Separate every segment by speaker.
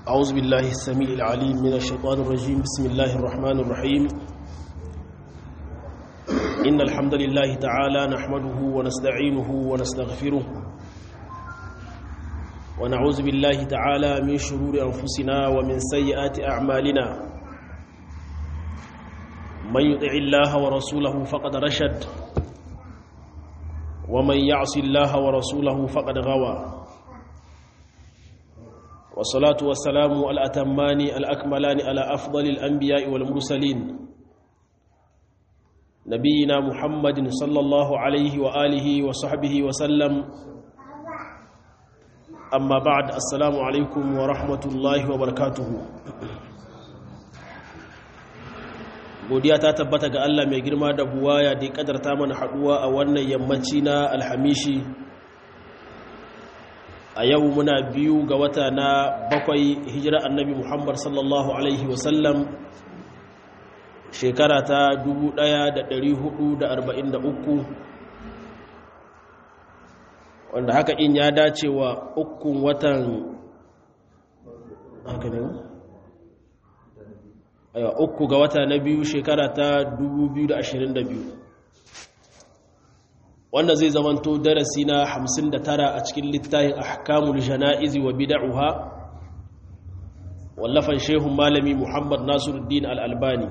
Speaker 1: أعوذ بالله السميع العليم من الشيطان الرجيم بسم الله الرحمن الرحيم إن الحمد لله تعالى نحمده ونستعينه ونستغفره ونعوذ بالله تعالى من شرور أنفسنا ومن سيئات أعمالنا من يطع الله ورسوله فقد رشد ومن يعص الله ورسوله فقد غوى والصلاة والسلام الأتمان الأكملان على أفضل الأنبياء والمرسلين نبينا محمد صلى الله عليه وآله وصحبه وسلم أما بعد السلام عليكم ورحمة الله وبركاته godiya ta tabbata ga Allah mai girma da buwaya da ya kadarta mana haduwa a wannan yammaci na alhamishi a yau muna biyu ga wata na bakwai hijira annabi muhammad sallallahu alaihi wasallam shekara ta 1443 wanda haka in ya dace wa ukun watan haka ne aiwa uku ga wata na biyu shekara ta 2022 wanda zai zamanto darasi na 59 a cikin littafin ahkamul jana'izi wa bid'uha wallafan shehun malami Muhammad Nasiruddin Al-Albani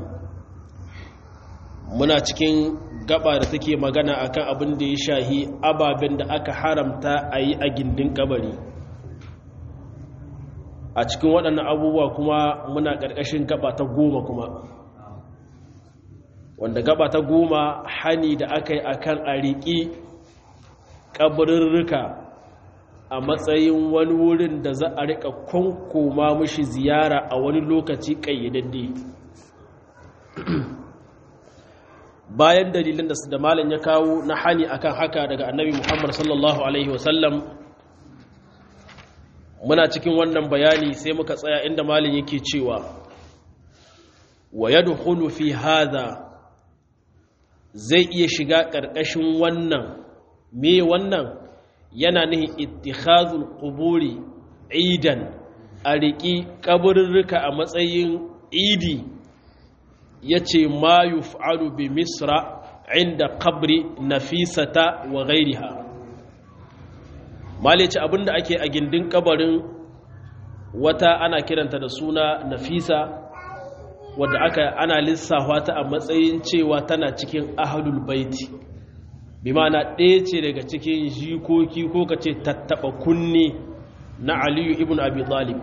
Speaker 1: muna cikin gaba da take magana akan abin da ya shahi ababen da aka haramta a yi a gindin kabari a cikin waɗannan abubuwa kuma muna ƙarƙashin gaba ta goma kuma wanda gaba ta goma hani da aka yi a kan a riƙi ƙabirirrika a matsayin wani wurin da za a riƙa kwankoma mashi ziyara a wani lokaci ƙayyadadde bayan dalilin da su da malin ya kawo na hani akan haka daga annabi muhammad sallallahu alaihi wasallam muna cikin wannan bayani sai muka tsaya inda malin yake cewa wa yadkhulu fi hadha zai iya shiga ƙarƙashin wannan me wannan yana nihin ittikhazul quburi idan a riƙi kaburruka a matsayin idi yace ma yuf'alu bi misra inda qabri nafisata wa ghairiha malice abinda ake a gindin kabarin wata ana kiranta da suna nafisa wadda aka ana lissafa ta a matsayin cewa tana cikin ahlul baiti bi ma'ana ɗaya ce daga cikin jikoki ko ka ce tattaɓa kunne na aliyu ibn abi talib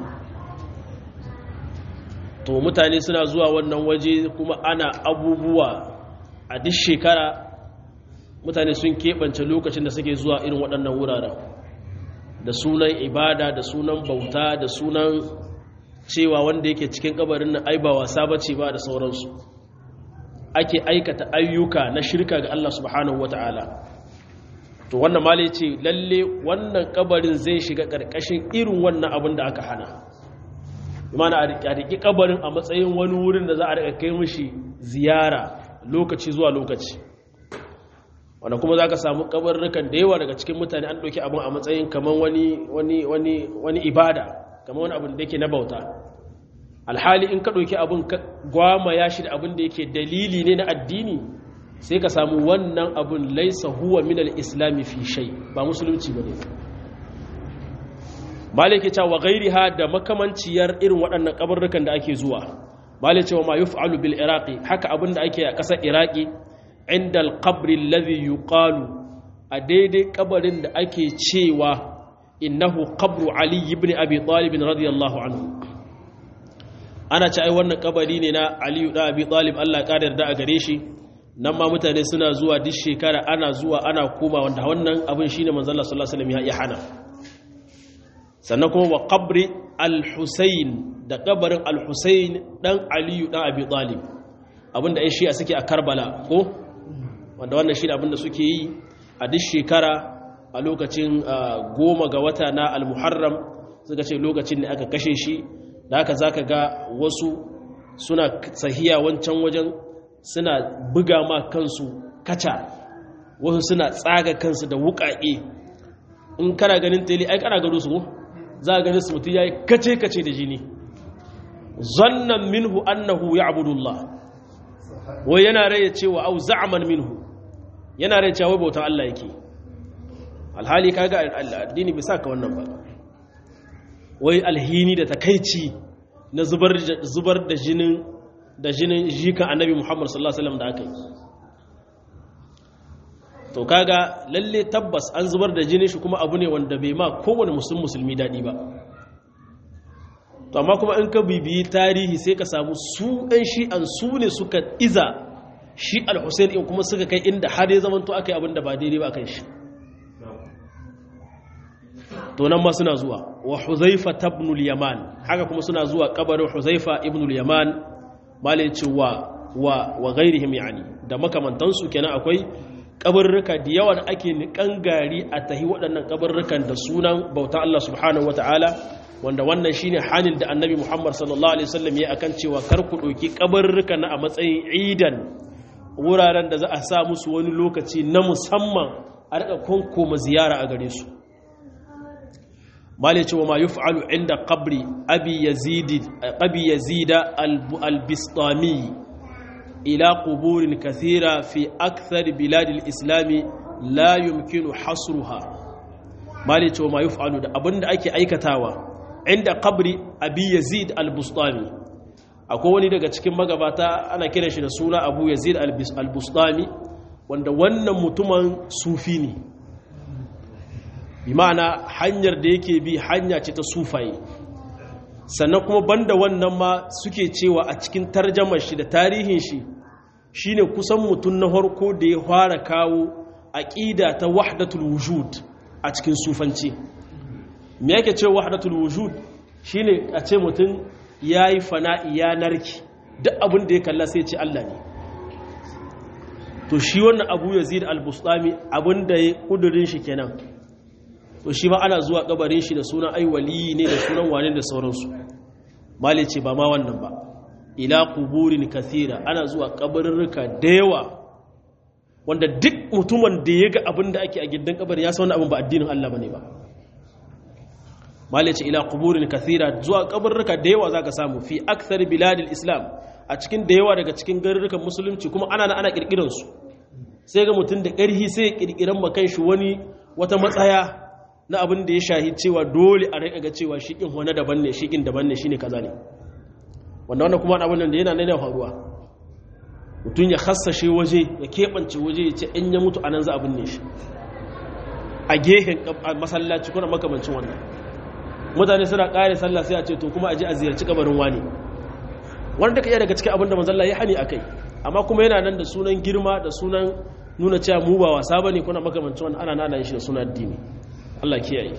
Speaker 1: to mutane suna zuwa wannan waje kuma ana abubuwa a duk shekara mutane sun keɓance lokacin da suke zuwa irin waɗannan wuraren da sunan ibada da sunan bauta da sunan cewa wanda yake cikin kabarin nan ai ba wasa bace ba da sauransu ake aikata ayyuka na shirka ga Allah subhanahu wataala to wannan mali ce lalle wannan kabarin zai shiga karkashin irin wannan abin da aka hana imana a riki kabarin a matsayin wani wurin da za a rika kai mishi ziyara lokaci zuwa lokaci wanda kuma za ka samu kabarrukan da yawa daga cikin mutane an ɗauki abin a matsayin kamar wani wani wani wani ibada kamar wani abin da yake na bauta alhali in ka ɗauki abin gwama ya shi da abin da yake dalili ne na addini sai ka samu wannan abin laisa huwa min al-islami fi shay ba musulunci bane malike cewa ghairiha da makamanciyar irin waɗannan kabarrukan da ake zuwa malike cewa ma yuf'alu bil iraqi haka abin da ake a ƙasar iraki inda alƙabri lazi yuqalu a daidai ƙabarin da ake cewa innahu qabru ali ibn abi talib radiyallahu anhu ana ce ai wannan ƙabari ne na ali da abi talib Allah ya yarda a gare shi nan ma mutane suna zuwa duk shekara ana zuwa ana koma wanda wannan abin shine manzon Allah sallallahu alaihi wasallam ya hana sannan kuma wa qabri al-husayn da ƙabarin al-husayn dan ali dan abi talib abinda ai shi'a suke a Karbala ko wanda wannan shi abinda suke yi a duk shekara a lokacin goma ga wata na almuharram suka ce lokacin da aka kashe shi da haka za ka ga wasu suna sahiya wancan wajen suna buga ma kansu kaca wasu suna tsaga kansu da wuƙaƙe in kana ganin tele ai kana gado su za a ganin su mutum ya yi kace-kace da jini zannan minhu annahu ya'budu Allah wai yana raye cewa au za'man minhu yana raye cewa bautan Allah yake alhali kaga addini bisa ka wannan ba wai alhini da takaici na zubar zubar da jinin da jinin jikan annabi Muhammad sallallahu alaihi wasallam da aka yi to kaga lalle tabbas an zubar da jinin shi kuma abu ne wanda bai ma kowane musulmi musulmi dadi ba to amma kuma in ka bibiyi tarihi sai ka samu su ɗan shi'an su ne suka iza shi al-hussein in kuma suka kai inda har ya zamanto aka yi abin da ba daidai ba kan shi to nan ma suna zuwa wa huzaifa tabnul yaman haka kuma suna zuwa kabarin huzaifa ibnul yaman malai ce wa wa wa ghairihim yani da makamantansu kenan akwai kabarruka da yawa da ake nikan gari a tahi waɗannan kabarrukan da sunan bauta Allah subhanahu wataala wanda wannan shine hanin da annabi Muhammad sallallahu alaihi wasallam ya akan cewa kar ku ɗauki kabarruka na a matsayin idan wuraren da za a sa musu wani lokaci na musamman a rika konkoma ziyara a gare su mali cewa ma yuf'alu inda qabri abi yazid abi yazida al-bistami ila quburin kathira fi akthar bilad al-islam la yumkinu hasruha mali cewa ma yuf'alu da abinda ake aikatawa inda qabri abi yazid al-bustami akwai wani daga cikin magabata ana kiran shi da suna abu yazid al-bustami wanda wannan mutumin sufi ne bi ma'ana hanyar da yake bi hanya ce ta sufaye sannan kuma banda wannan ma suke cewa a cikin tarjamar shi da tarihin shi shine kusan mutum na harko da ya fara kawo aqida ta wahdatul wujud a cikin sufanci me yake cewa wahdatul wujud shine a ce mutum yayi fana'i ya narki duk abin da ya kalla sai ce Allah ne to shi wannan Abu Yazid al-Bustami abin da ya kudurin shi kenan to shi ma ana zuwa kabarin shi da sunan ai wali ne da sunan wane da sauransu mali ce ba ma wannan ba ila kuburin kathira ana zuwa kabarurruka da yawa wanda duk mutumin da ya ga abin da ake a gidan kabarin ya san wannan abin ba addinin Allah bane ba mali ce ila kuburin kathira zuwa kabarurruka da yawa zaka samu fi akthar biladil islam a cikin da yawa daga cikin garurrukan musulunci kuma ana ana kirkiran su sai ga mutum da ƙarhi sai ya kirkiran makan shi wani wata matsaya na abin da ya shahi cewa dole a rai ga cewa shi in wani daban ne shi in daban ne shi ne kaza ne wanda wannan kuma abin da yana nuna faruwa mutum ya hassashe waje ya keɓance waje ya ce in ya mutu anan za a binne shi a gehen masallaci kuna makamancin wannan mutane suna ƙare sallah sai a ce to kuma a je a ziyarci kabarin wani wanda ka iya daga cikin abin da manzalla ya hani a kai amma kuma yana nan da sunan girma da sunan nuna cewa mu ba wasa bane kuna makamancin wannan ana nana shi da sunan addini Allah kiyaye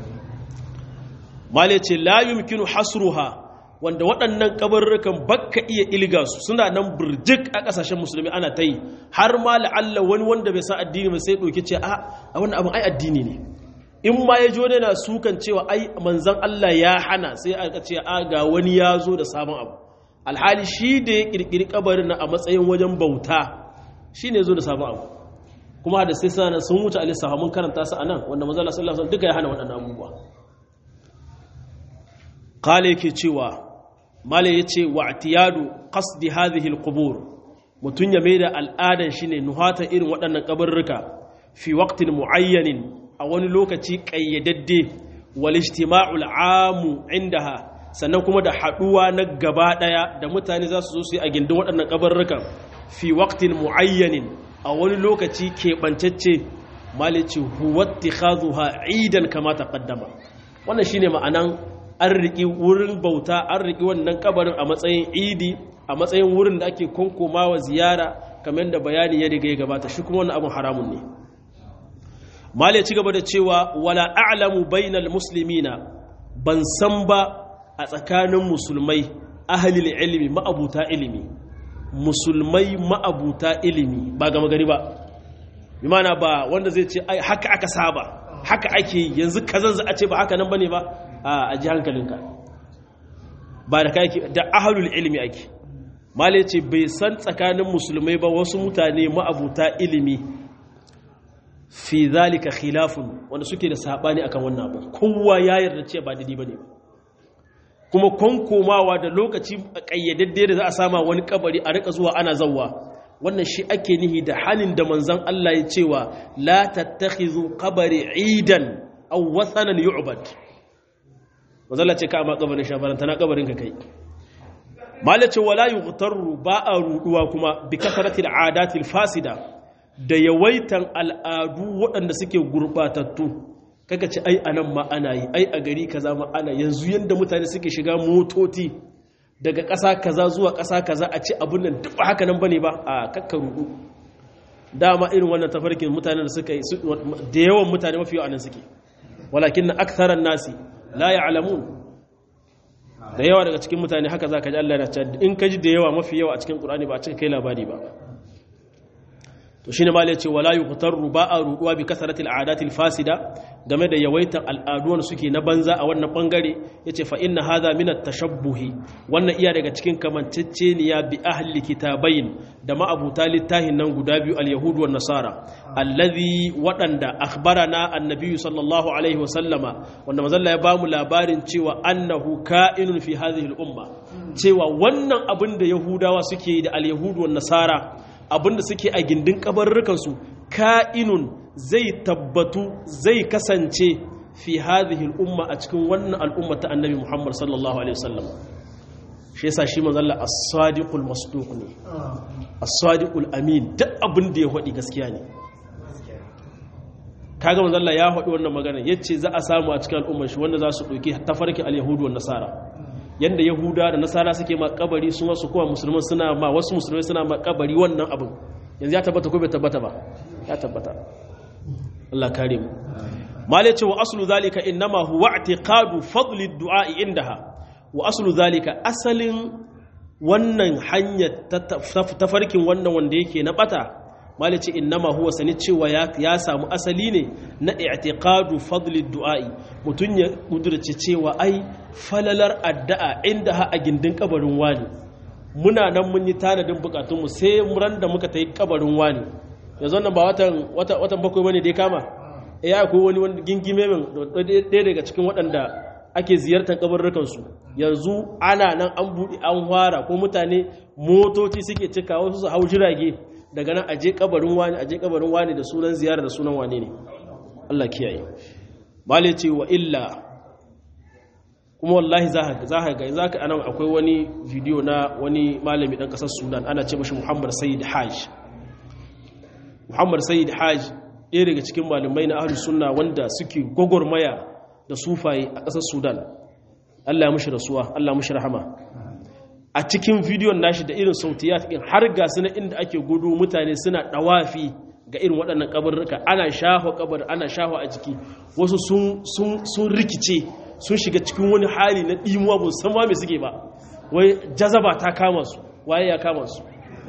Speaker 1: male ce la yumkinu hasruha wanda waɗannan kabarrukan bakka iya ilga su suna nan burjik a ƙasashen musulmi ana ta yi har ma la'alla wani wanda bai san addini ba sai ɗauki ce a wannan abin ai addini ne in ma ya jo na sukan cewa ai manzan Allah ya hana sai aka ce a ga wani ya zo da sabon abu alhali shi da ya ƙirƙiri kabarin na a matsayin wajen bauta shi ne zo da sabon abu kuma da sai sana sun wuce alisaha mun karanta su a nan wanda mazala sallallahu alaihi duka ya hana waɗannan abubuwa kale yake cewa male yace wa atiyadu qasdi hadhihi alqubur mutun ya maida al'adan shine nuhata irin waɗannan kabarruka fi waqtin muayyanin a wani lokaci kayyadadde wal ijtima'u al'amu indaha sannan kuma da haduwa na gaba daya da mutane za su zo su yi a gindin waɗannan kabarrukan fi waqtin muayyanin a wani lokaci keɓancacce malici huwatti hazuha idan kama ta ƙaddama wannan shine ma'anan an riƙi wurin bauta an riƙi wannan kabarin a matsayin idi a matsayin wurin da ake konkomawa ziyara kamar da bayani ya riga ya gabata shi kuma wannan abin haramun ne mali ci gaba da cewa wala a'lamu bainal muslimina ban san ba a tsakanin musulmai ahlil ilmi ma'abuta ilimi musulmai ma'abuta ilimi ba gama gari ba bi mana ba wanda zai ce haka aka saba haka ake yanzu kazan za a ce ba haka nan bane ba a ji hankalinka ba da kai da ahlul ilmi ake malai ce bai san tsakanin musulmai ba wasu mutane ma'abuta ilimi fi zalika khilafun wanda suke da sabani akan wannan abu kowa ya yarda ce ba daidai bane kuma konkomawa da lokaci kayyadadde da za a sama wani kabari a rika zuwa ana zawwa wannan shi ake nihi da halin da manzon Allah ya cewa la tattakhizu qabri idan aw wathanan yu'bad manzon Allah ce ka amma kabarin shafaran tana kabarin ka kai malace wala yughtaru ba a ruduwa kuma bi kasratil adatil fasida da yawaitan al'adu waɗanda suke gurbatattu kaga ce ai anan ma ana yi ai a gari kaza ma ana yanzu yanda mutane suke shiga motoci daga ƙasa kaza zuwa ƙasa kaza a ce abun nan duk ba haka nan bane ba a kakka rudu dama irin wannan tafarkin mutanen da suka yi da yawan mutane mafi yawa nan suke walakin na aktharan nasi la ya'lamun da yawa daga cikin mutane haka za ka ji Allah na cewa in ka ji da yawa mafi yawa a cikin Qur'ani ba a cika kai labari ba to shine malai ce wala yuqtaru ba a ruduwa bi kasratil adatil fasida game da yawaitan al'aduwan suke na banza a wannan bangare yace fa inna hadha min at-tashabbuhi wannan iya daga cikin kamanceceniya bi ahli kitabain da ma'abuta littahin nan guda biyu al-yahud wan nasara allazi wadanda akhbarana annabi sallallahu alaihi wasallama wanda manzon ya bamu labarin cewa annahu ka'inun fi hadhihi al-umma cewa wannan abin da yahudawa suke da al-yahud wan nasara abinda suke a gindin kabarurrukansu ka'inun zai tabbatu zai kasance fi hadhihi al'umma a cikin wannan al'umma ta annabi Muhammad sallallahu alaihi wasallam shi yasa shi manzo Allah as-sadiqul masduq ne as-sadiqul amin duk abin da ya faɗi gaskiya ne kaga manzo Allah ya faɗi wannan magana yace za a samu a cikin al'ummar shi wanda za su dauki tafarki al-yahudu wan nasara yadda yahuda da nasara suke ma kabari su wasu kuma musulman suna ma wasu musulmai suna ma kabari wannan abin yanzu ya tabbata ko bai tabbata ba ya tabbata Allah kare mu malai ce wa aslu zalika innama huwa i'tiqadu fadli du'a indaha wa aslu zalika asalin wannan hanyar tafarkin wannan wanda yake na bata malai ce innama huwa sani cewa ya samu asali ne na i'tiqadu fadli du'a'i mutun ya kudurce cewa ai falalar addu'a inda ha a gindin kabarin wani muna nan mun yi tanadin bukatunmu sai muran da muka tayi kabarin wani yanzu nan ba watan watan bakwai bane dai kama eh akwai wani wani gingime min ɗaya daga cikin waɗanda ake ziyartar kabarrukan su yanzu ana nan an buɗe an fara ko mutane motoci suke cika wasu su hau jirage daga nan aje kabarin wani aje kabarin wani da sunan ziyara da sunan wane ne Allah kiyaye bale ce wa illa kuma wallahi za ka za ka ga za ka anan akwai wani video na wani malami dan kasar Sudan ana ce mashi Muhammad Sayyid Haj Muhammad Sayyid Haj ɗaya daga cikin malamai na ahlus sunna wanda suke gogormaya da sufaye a kasar Sudan Allah ya mushi rasuwa Allah mushi rahama a cikin bidiyon nashi da irin sautiyat ɗin har ga su na inda ake gudu mutane suna ɗawafi ga irin waɗannan kabarruka ana shaho kabar ana shaho a jiki wasu sun rikice sun shiga cikin wani hali na ɗimuwa ba san ma me suke ba wai jazaba ta kama su waye ya kama su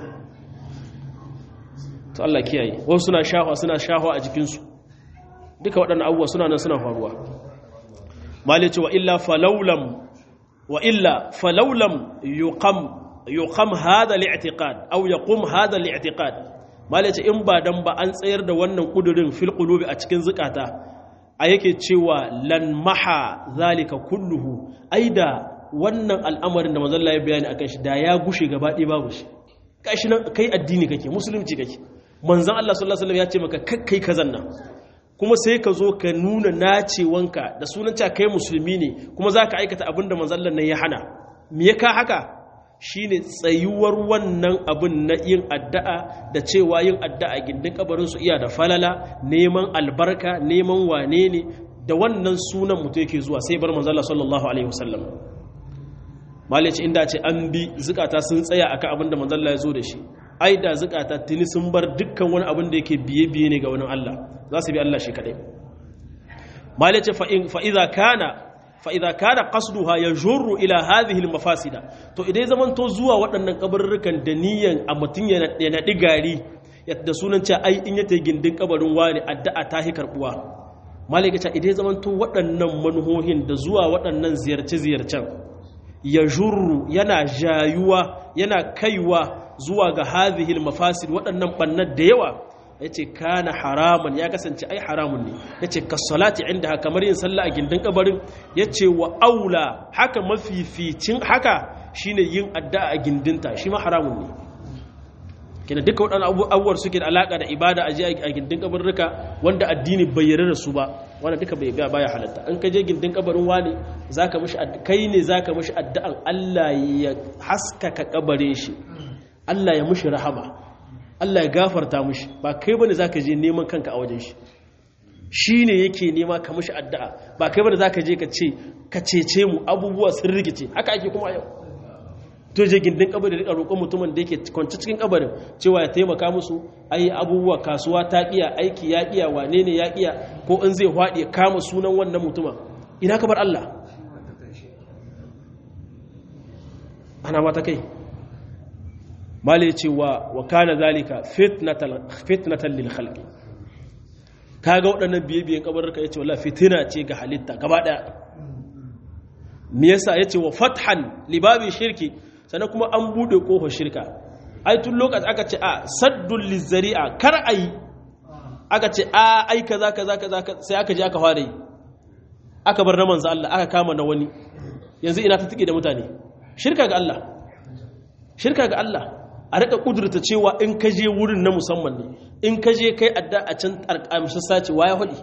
Speaker 1: to Allah kiyaye wasu suna shaho suna shaho a jikinsu duka waɗannan abubuwa suna nan suna faruwa malice wa illa falaulam وإلا فلو لم يقم يقم هذا الاعتقاد أو يقوم هذا الاعتقاد ما ليش إن بعدم بأن سير ده ونن قدرين في القلوب أتكن زكاتا أيك تشوى لن محى ذلك كله أيدا wannan al'amarin da manzon Allah ya bayani akan shi da ya gushe gaba ɗaya babu shi kashi nan kai addini kake musulunci kake manzon Allah sallallahu alaihi wasallam ya ce maka kakkai kazan nan kuma sai ka zo ka nuna nacewanka da sunan cewa kai musulmi ne kuma za ka aikata abin da manzallan nan ya hana me ya ka haka shine tsayuwar wannan abin na yin addu'a da cewa yin addu'a gindin kabarin su iya da falala neman albarka neman wane ne da wannan sunan mutum yake zuwa sai bar manzalla sallallahu alaihi wasallam malice inda ce an bi zukata sun tsaya akan abin da manzalla ya zo da shi ai da zukata tuni sun bar dukkan wani abin da yake biye-biye ne ga wani Allah za su bi Allah shi kadai malice fa'iza kana fa'iza kana qasduha yajurru ila hadhihi almafasida to idan zaman to zuwa waɗannan kabarurrukan da niyan a mutun ya naɗi gari da sunan cewa ai in ya ta gindin kabarin wani addu'a ta hi karbuwa malika ce idan zaman to waɗannan manuhohin da zuwa waɗannan ziyarce-ziyarcen yajurru yana jayuwa yana kaiwa zuwa ga hadhihi mafasid waɗannan bannan da yawa yace kana haraman ya kasance ai haramun ne yace kasalati inda kamar yin sallah a gindin kabarin yace wa aula haka mafificin haka shine yin addu'a a gindinta shi ma haramun ne kina duka waɗannan abubuwar suke da alaka da ibada a je a gindin kabarruka wanda addini bai yarda da su ba wanda duka bai baya halatta in ka je gindin kabarin wani zaka mishi kai ne zaka mishi addu'an Allah ya haskaka kabarin shi Allah ya mishi rahama Allah ya gafarta mishi ba kai bane zaka je neman kanka a wajen shi shine yake nema ka mishi addu'a ba kai bane zaka je ka ce ka cece mu abubuwa sun rigice haka ake kuma yau to je gindin kabarin rika roƙon mutumin da yake kwance cikin kabarin cewa ya taimaka musu ai abubuwa kasuwa ta iya aiki ya iya wane ne ya iya ko in zai haɗe kama sunan wannan mutumin ina kabar Allah ana mata kai mali cewa wa kana zalika fitnatan lil khalqi kaga waɗannan biye-biyen kabarurka yace wallahi fitina ce ga halitta gaba daya me yasa yace wa fathan libabi shirki sannan kuma an bude kofar shirka ai tun lokaci aka ce a saddul lizari'a kar ayi aka ce a ai kaza kaza kaza sai aka je aka fara yi aka bar na manzo Allah aka kama na wani yanzu ina ta tike da mutane shirka ga Allah shirka ga Allah a rika kudurta cewa in ka je wurin na musamman ne in ka je kai adda a can arkamshi sace waya hudi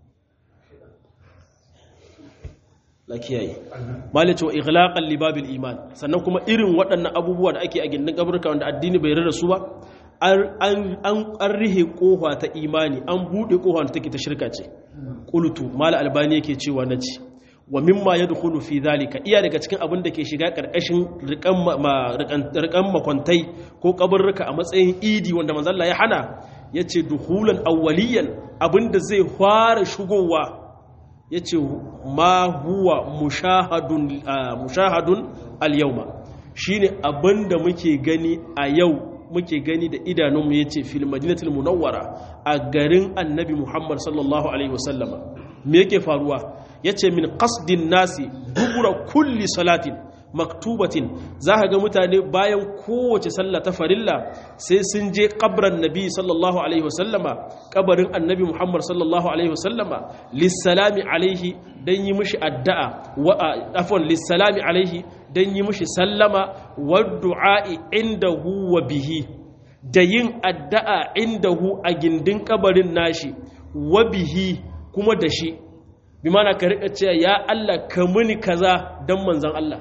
Speaker 1: la kiyaye malice wa ighlaqan libabil iman sannan kuma irin waɗannan abubuwa da ake a gindin kaburka wanda addini bai rarra su ba an rihe kofa ta imani an buɗe kofa da take ta shirka ce qultu mal albani yake cewa naci wa mimma yadkhulu fi dhalika iya daga cikin abin da ke shiga karkashin rikan makwantai ko kaburruka a matsayin idi wanda manzo Allah ya hana yace duhulan awwaliyan abinda zai fara shigowa ya ce ma huwa mushahadun al-yauma shi ne abinda muke gani a yau muke gani da idanunmu ya ce fil madinatul munawwara a garin annabi muhammad sallallahu alaihi wasallama me yake faruwa ya ce min qasdin nasi dubura kulli salatin maktubatin za ka ga mutane bayan kowace sallah ta farilla sai sun je kabran nabi sallallahu alaihi wasallama kabarin annabi muhammad sallallahu alaihi wasallama lissalami alaihi don yi mishi addu'a wa afon lissalami alaihi don yi mishi sallama wa du'a'i indahu wa bihi da yin addu'a indahu a gindin kabarin nashi wa bihi kuma da shi bi mana ka riƙa cewa ya Allah ka muni kaza don manzan Allah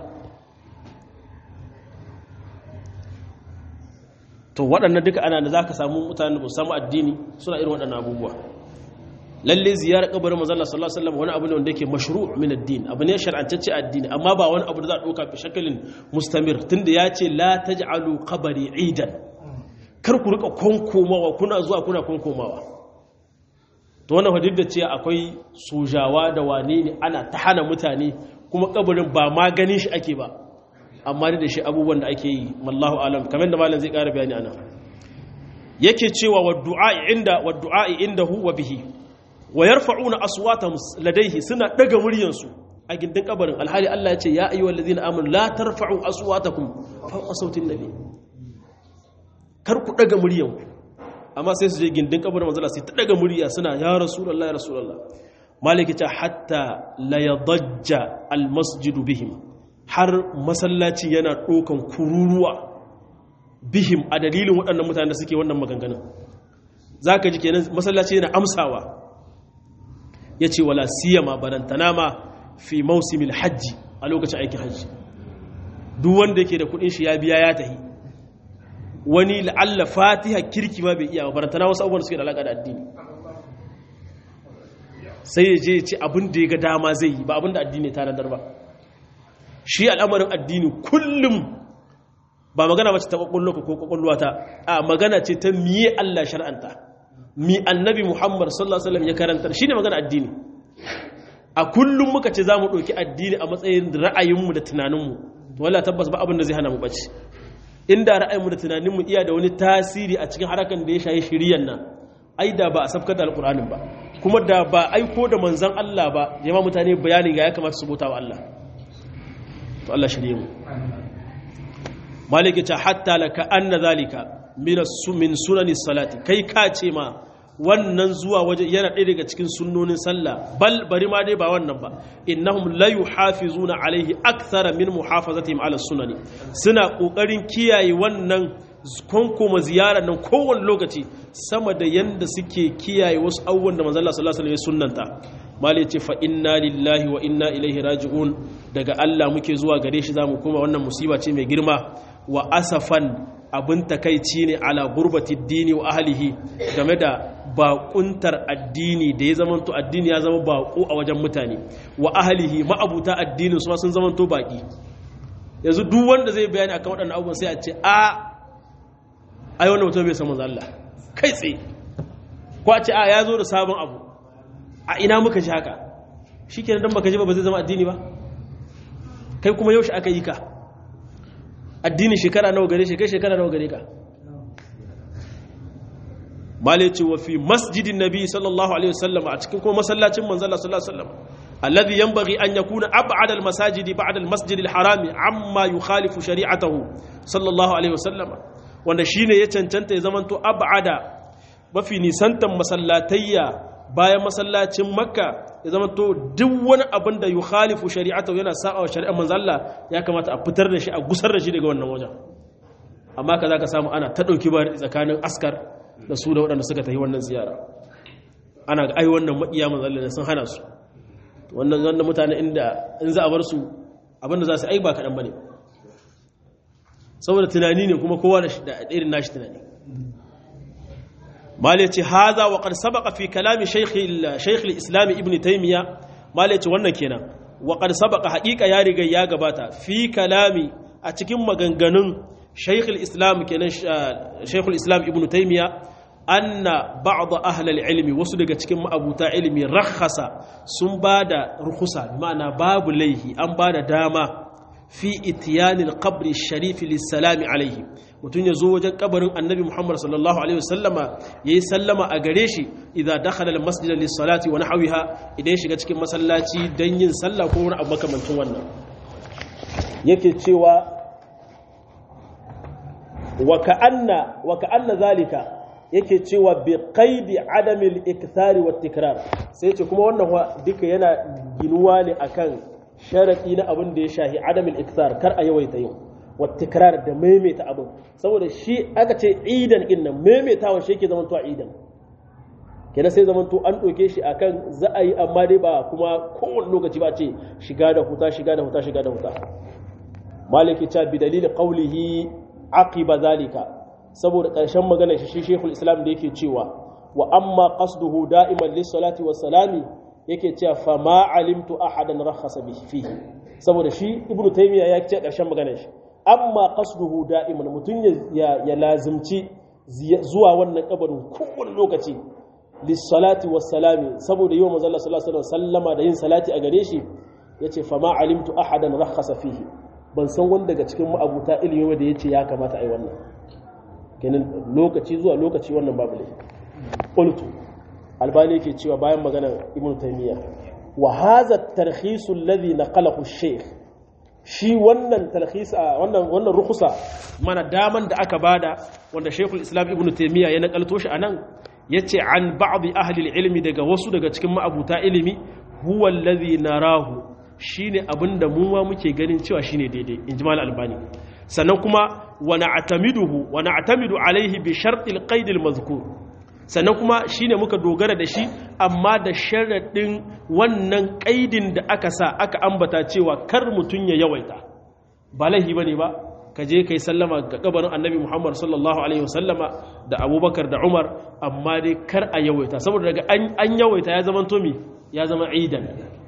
Speaker 1: to waɗannan duka ana da za ka samu mutane da samu addini suna irin waɗannan abubuwa lalle ziyarar kabarin manzala sallallahu alaihi wasallam wani abu ne wanda yake mashru' min ad-din abu ne shar'ancacce addini amma ba wani abu da za a ɗauka fi shakalin mustamir tunda ya ce la taj'alu qabri idan kar ku rika konkomawa kuna zuwa kuna konkomawa to wannan hadith da ce akwai sojawa da wane ne ana ta hana mutane kuma kabarin ba ma ganin shi ake ba amma da shi abubuwan da ake yi mallahu alam kamar da malam zai ƙara bayani ana yake cewa wa du'a inda wa du'a indahu wa bihi wa yarfa'una aswatahum ladayhi suna daga muryansu a gindin kabarin alhali Allah ya ce ya ayyuhal ladina amanu la tarfa'u aswatakum fawqa sautin nabi kar ku daga muryanku amma sai su je gindin kabarin manzala sai ta daga murya suna ya rasulullahi ya rasulullah maliki ta hatta la yadajja al masjidu bihim har masallaci yana ɗaukan kururuwa bihim a dalilin waɗannan mutane da suke wannan maganganun za ka ji kenan masallaci yana amsawa ya ce wala siyama barantana ma fi mausimin hajji a lokacin aikin hajji duk wanda yake da kudin shi ya biya ya tahi wani la'alla fatiha kirki ma bai iya barantana wasu abubuwan suke da alaƙa da addini sai ya je ce abin da ya ga dama zai yi ba abin da addini ta nadar ba shi al'amarin addini kullum ba magana mace ta kwakwallo ko kwakwalwa ta a magana ce ta miye Allah shar'anta mi annabi Muhammad sallallahu alaihi wasallam ya karanta shine magana addini a kullum muka ce zamu dauki addini a matsayin ra'ayinmu da tunaninmu to wallahi tabbas ba abin da zai hana mu bace inda ra'ayinmu da tunaninmu iya da wani tasiri a cikin harakan da ya shayi shiriyan nan ai da ba a safkar da alqur'anin ba kuma da ba aiko da manzon Allah ba jama mutane bayanin ga ya kamata su bauta wa Allah to Allah shirye mu maliki ta hatta laka anna zalika min min sunani salati kai ka ce ma wannan zuwa waje yana ɗaya daga cikin sunnonin sallah bal bari ma dai ba wannan ba innahum la yuhafizuna alaihi akthara min muhafazatihim ala sunani suna kokarin kiyaye wannan konkoma ziyarar nan kowane lokaci sama da yanda suke kiyaye wasu abubuwan da manzo Allah sallallahu alaihi wasallam ya sunnanta malai ce fa inna lillahi wa inna ilaihi raji'un daga Allah muke zuwa gare shi zamu kuma wannan musiba ce mai girma wa asafan abin takaici ne ala gurbati dini wa ahlihi game da bakuntar addini da ya zamanto addini ya zama bako a wajen mutane wa ahlihi ma'abuta addinin su sun zamanto baki yanzu duk wanda zai bayani akan waɗannan abubuwan sai a ce a ai wannan mutum bai san manzo Allah kai tsaye ko a ce a ya zo da sabon abu a ina muka ji haka shikenan dan baka ji ba ba zai zama addini ba kai kuma yaushe aka yi ka addini shekara nawa gare shi kai shekara nawa gare ka male ce wa fi masjidin nabi sallallahu alaihi wasallam a cikin kuma masallacin manzo Allah sallallahu alaihi wasallam alladhi yanbaghi an yakuna ab'ad al-masajid ba'da al-masjid al-harami amma yukhalifu shari'atahu sallallahu alaihi wasallam wanda shine ya cancanta ya zamanto ab'ada mafi nisantan masallatayya bayan masallacin makka ya zamanto duk wani abin da yukhalifu shari'atahu yana sa'a wa shari'ar manzo Allah ya kamata a fitar da shi a gusar da shi daga wannan wajen amma kaza ka samu ana ta dauki ba tsakanin askar da su da waɗanda suka tafi wannan ziyara ana ga ai wannan maƙiya manzo Allah sun hana su wannan wannan mutane inda in za a bar su abinda za su ai ba kaɗan bane saboda tunani ne kuma kowa da irin nashi tunani malai ce haza wa qad sabaqa fi kalami shaykh shaykh al-islam ibn taymiya malai ce wannan kenan wa qad sabaqa haqiqa ya riga ya gabata fi kalami a cikin maganganun shaykh al-islam kenan shaykh al-islam ibn taymiya anna ba'd ahli al-ilmi wasu daga cikin ma'abuta ilmi rakhasa sun bada rukhsa ma'ana babu laihi an bada dama fi itiyanil qabri sharifi lissalami alaihi mutum ya zo wajen kabarin annabi muhammad sallallahu alaihi wasallama ya yi sallama a gare shi idan dakhala almasjid lissalati wa nahwiha idan ya shiga cikin masallaci don yin sallah ko wani abu makamancin wannan yake cewa wa ka'anna wa ka'anna zalika yake cewa bi qaidi adamil ikthari wat tikrar sai ce kuma wannan duka yana ginuwa ne akan sharaɗi na abin da ya shahi adamin iktar kar a yawaita yau wattikrar da maimaita abin saboda shi aka ce idan din nan maimaitawa shi yake zamanto idan kenan sai zamanto an ɗauke shi akan za a yi amma dai ba kuma kowane lokaci ba ce shiga da huta shiga da huta shiga da huta maliki ta bi dalilin qawlihi aqiba zalika saboda ƙarshen maganar shi shekul islam da yake cewa wa amma qasduhu da'iman lis salati was salami yake cewa fa ma alimtu ahadan rakhasa fihi saboda shi ibnu taymiya ya ce karshen maganar shi amma qasduhu da'iman mutun ya ya lazimci zuwa wannan kabarin kowane lokaci lissalati wassalami saboda yawan manzo Allah sallallahu alaihi sallama da yin salati a gare shi yace fa ma alimtu ahadan rakhasa fihi ban san wanda daga cikin ma'abuta ilimi da yace ya kamata ai wannan kenan lokaci zuwa lokaci wannan babu laifi qultu albani yake cewa bayan maganar ibn taymiya wa hadha at-tarkhis alladhi naqalahu ash-shaykh shi wannan tarkhis wannan wannan rukhsa mana daman da aka bada wanda shaykhul islam ibn taymiya ya nakalto shi anan yace an ba'd ahli al-ilmi daga wasu daga cikin ma'abuta ilimi huwa alladhi narahu shine abinda mu ma muke ganin cewa shine daidai injimal albani sannan kuma wa na'tamiduhu wa na'tamidu alayhi bi shart al-qaid al-mazkur sannan kuma shine muka dogara da shi amma da sharaɗin wannan ƙaidin da aka sa aka ambata cewa kar mutum ya yawaita ba laihi ba ne ba ka je ka yi sallama ga ƙabarin annabi muhammad sallallahu alaihi wasallama da abubakar da umar amma dai kar a yawaita saboda daga an yawaita ya zama tomi ya zama aidan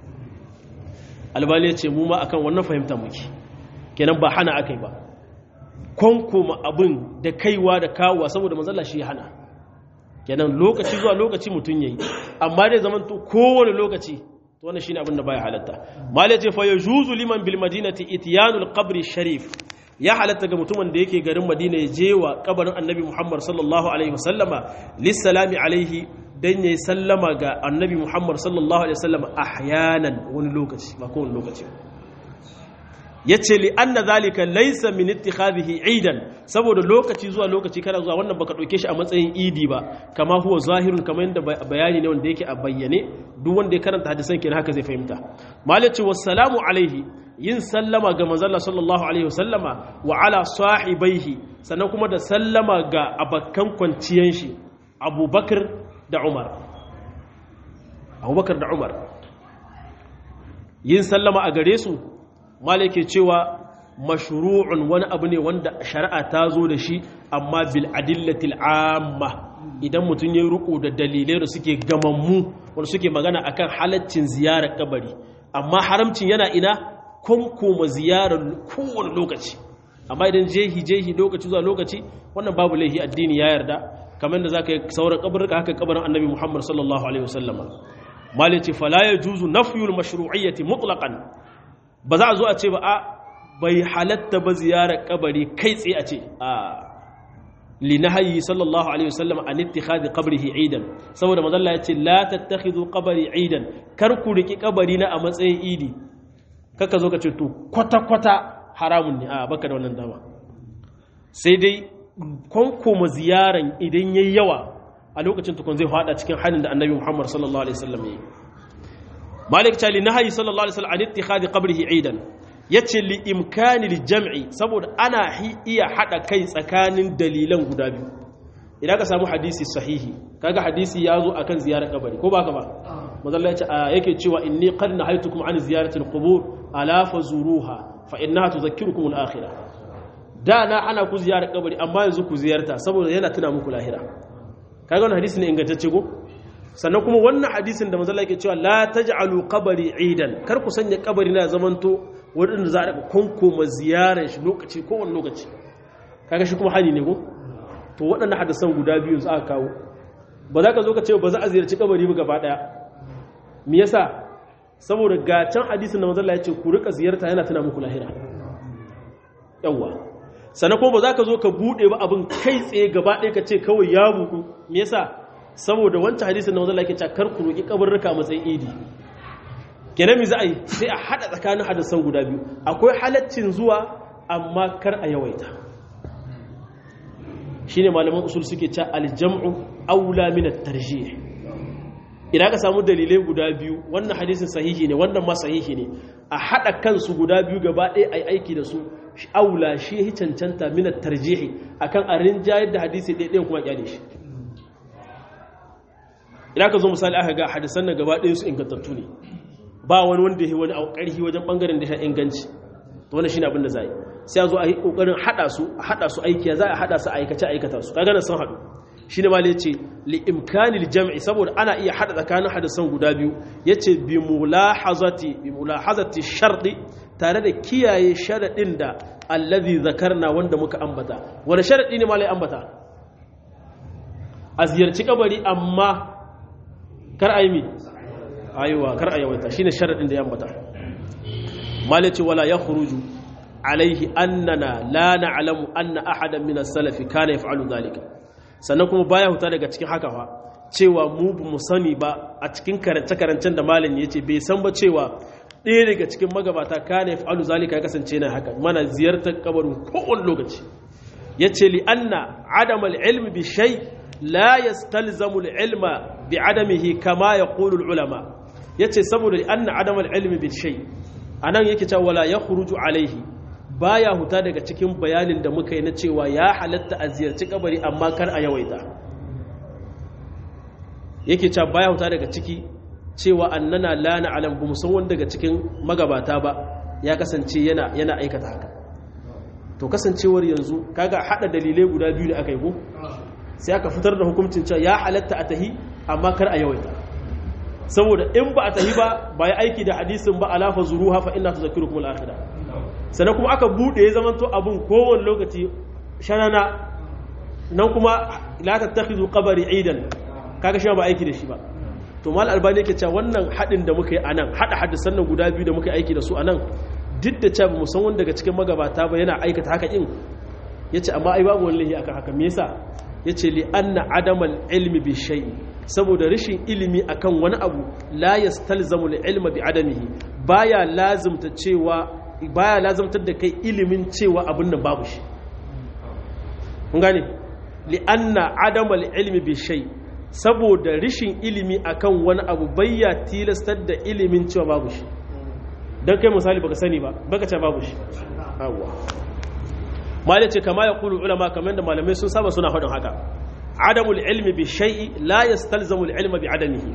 Speaker 1: albali ya ce mu ma akan wannan fahimta muke kenan ba hana aka yi ba kwankoma abin da kaiwa da kawowa saboda manzala shi hana kenan lokaci zuwa lokaci mutum yayi amma dai zaman to kowane lokaci to wannan shine abin da baya halatta malai ce fa yajuzu liman bil madinati ityanul qabri sharif ya halatta ga mutumin da yake garin madina ya je wa kabarin annabi muhammad sallallahu alaihi wasallama lissalami alaihi dan yayi sallama ga annabi muhammad sallallahu alaihi wasallama ahyanan wani lokaci ba kowane lokaci yace li anna zalika laysa min ittikhadhihi eidan saboda lokaci zuwa lokaci kana zuwa wannan baka dauke shi a matsayin idi ba kama huwa zahirun kamar yadda bayani ne wanda yake a bayyane duk wanda ya karanta hadisan kenan haka zai fahimta malaci wassalamu alaihi yin sallama ga manzalla sallallahu alaihi wasallama wa ala sahibaihi sannan kuma da sallama ga abakkan kwanciyan shi abubakar da umar abubakar da umar yin sallama a gare su malake cewa mashru'un wani abu ne wanda shari'a ta zo da shi amma bil adillatil amma idan mutum ya ruku da dalilai da suke gamammu wanda suke magana akan halaccin ziyarar kabari amma haramcin yana ina kunkuma ziyarar kowane lokaci amma idan jehi jehi lokaci zuwa lokaci wannan babu laihi addini ya yarda kamar da zaka yi sauran kabarka haka kabarin annabi Muhammad sallallahu alaihi wasallama malici fala yajuzu nafyul mashru'iyyati mutlaqan ba za a zo a ce ba a bai halatta ba ziyarar kabari kai tsaye a ce a linahayi sallallahu alaihi wasallam an ittikhadi qabrihi idan saboda manzo Allah ya ce la tattakhidhu qabri idan kar ku riki kabari na a matsayin idi kaka zo ka ce to kwata kwata haramun ne a baka da wannan dama sai dai konkoma ziyaran idan yayi yawa a lokacin tukun zai fada cikin halin da annabi Muhammad sallallahu alaihi wasallam ya yi malik ta linahayi sallallahu alaihi wasallam an ittikhadi qabrihi idan yace li imkani jam'i saboda ana iya hada kai tsakanin dalilan guda biyu idan ka samu hadisi sahihi kaga hadisi ya zo akan ziyarar kabari ko baka ba mazalla yace yake cewa inni qad nahaytukum an ziyarati alqubur ala fazuruha fa innaha tudhakkirukum alakhirah da na ana ku ziyarar kabari amma yanzu ku ziyarta saboda yana tuna muku lahira kaga wannan hadisi ne ingantacce ko sannan kuma wannan hadisin da manzala yake cewa la taj'alu qabri idan kar ku sanya kabari na zamanto wurin za a daga konkoma ziyarar shi lokaci kowane lokaci kaga shi kuma hani ne ko to waɗannan hadisan guda biyu za a kawo ba za ka zo ka ce ba za a ziyarci kabari ba gaba daya me yasa saboda ga can hadisin da manzala ya ce ku rika ziyarta yana tuna muku lahira yawa sannan kuma ba za ka zo ka bude ba abin kai tsaye gaba ɗaya ka ce kawai ya buku me yasa saboda wancan hadisin na wanzan lake kar ku roƙi kabarruka matsayin idi kenan mi za a yi sai a haɗa tsakanin hadisan guda biyu akwai halaccin zuwa amma kar a yawaita shine malaman usul suke ca aljam'u aula min at-tarjih idan ka samu dalilai guda biyu wannan hadisin sahihi ne wannan ma sahihi ne a haɗa kansu guda biyu gaba ɗaya ai aiki da su aula shi cancanta min at-tarjih akan a rinjayar da hadisi ɗaya kuma kyale shi idan ka zo misali aka ga hadisan nan gaba ɗaya su ingantattu ne ba wani wanda ya wani ƙarfi wajen ɓangaren da ya inganci to wannan shine abin da za yi sai a zo a yi ƙoƙarin haɗa su a haɗa su aiki za a haɗa su a aikace aikata su kaga nan sun haɗu shine ma yace li imkanil jam'i saboda ana iya haɗa tsakanin hadisan guda biyu yace bi mulahazati bi mulahazati sharɗi tare da kiyaye sharadin da allazi zakarna wanda muka ambata wani sharadi ne malai ambata a ziyarci kabari amma kar a yi mi aiwa kar a yawaita shine sharadin da ya ambata malaci wala ya khuruju alaihi annana la na'lamu anna ahadan min as-salafi kana yaf'alu dhalika sannan kuma baya huta daga cikin haka fa cewa mu bu mu sani ba a cikin karance karancen da malami yace bai san ba cewa ɗaya daga cikin magabata kana yaf'alu zalika ya kasance na haka mana ziyartar kabarin kowane lokaci yace li anna adamal ilmi bi shay' لا يستلزم العلم بعدمه كما يقول العلماء yace saboda anna adam al-ilm bil shay anan yake cewa wala yakhruju alaihi baya huta daga cikin bayanin da muka yi na cewa ya halatta a ziyarci kabari amma kar a yawaita yake cewa baya huta daga ciki cewa annana la na'lam bu musan wanda daga cikin magabata ba ya kasance yana yana aikata haka to kasancewar yanzu kaga hada dalilai guda biyu da aka yi ko sai aka fitar da hukuncin cewa ya halatta a tahi amma kar a yawaita saboda in ba a tahi ba ba ya aiki da hadisin ba alafa zuruha fa inna tuzakkirukum al-akhirah sannan kuma aka bude ya zamanto abun kowane lokaci shanana nan kuma la tattakhidhu qabri idan kaga shi ba aiki da shi ba to mal albani yake cewa wannan hadin da muka yi anan hada hadisan nan guda biyu da muka yi aiki da su anan duk da cewa mu san wanda daga cikin magabata ba yana aikata haka in yace amma ai babu wallahi akan haka me yasa ya ce li'anna adamal ilmi bi shay'i saboda rashin ilimi akan wani abu la yastalzamu ilma bi adamihi baya lazimta cewa baya lazamtar da kai ilimin cewa abin nan babu shi kun gane li'anna adamal ilmi bi shay saboda rishin ilimi akan wani abu bayya tilastar da ilimin cewa babu shi dan kai misali baka sani ba baka ce babu shi awwa malai ce kama ya kulu ulama kamar da malamai sun saba suna faɗin haka adamul ilmi bi shay'i la yastalzamul ilma bi adamihi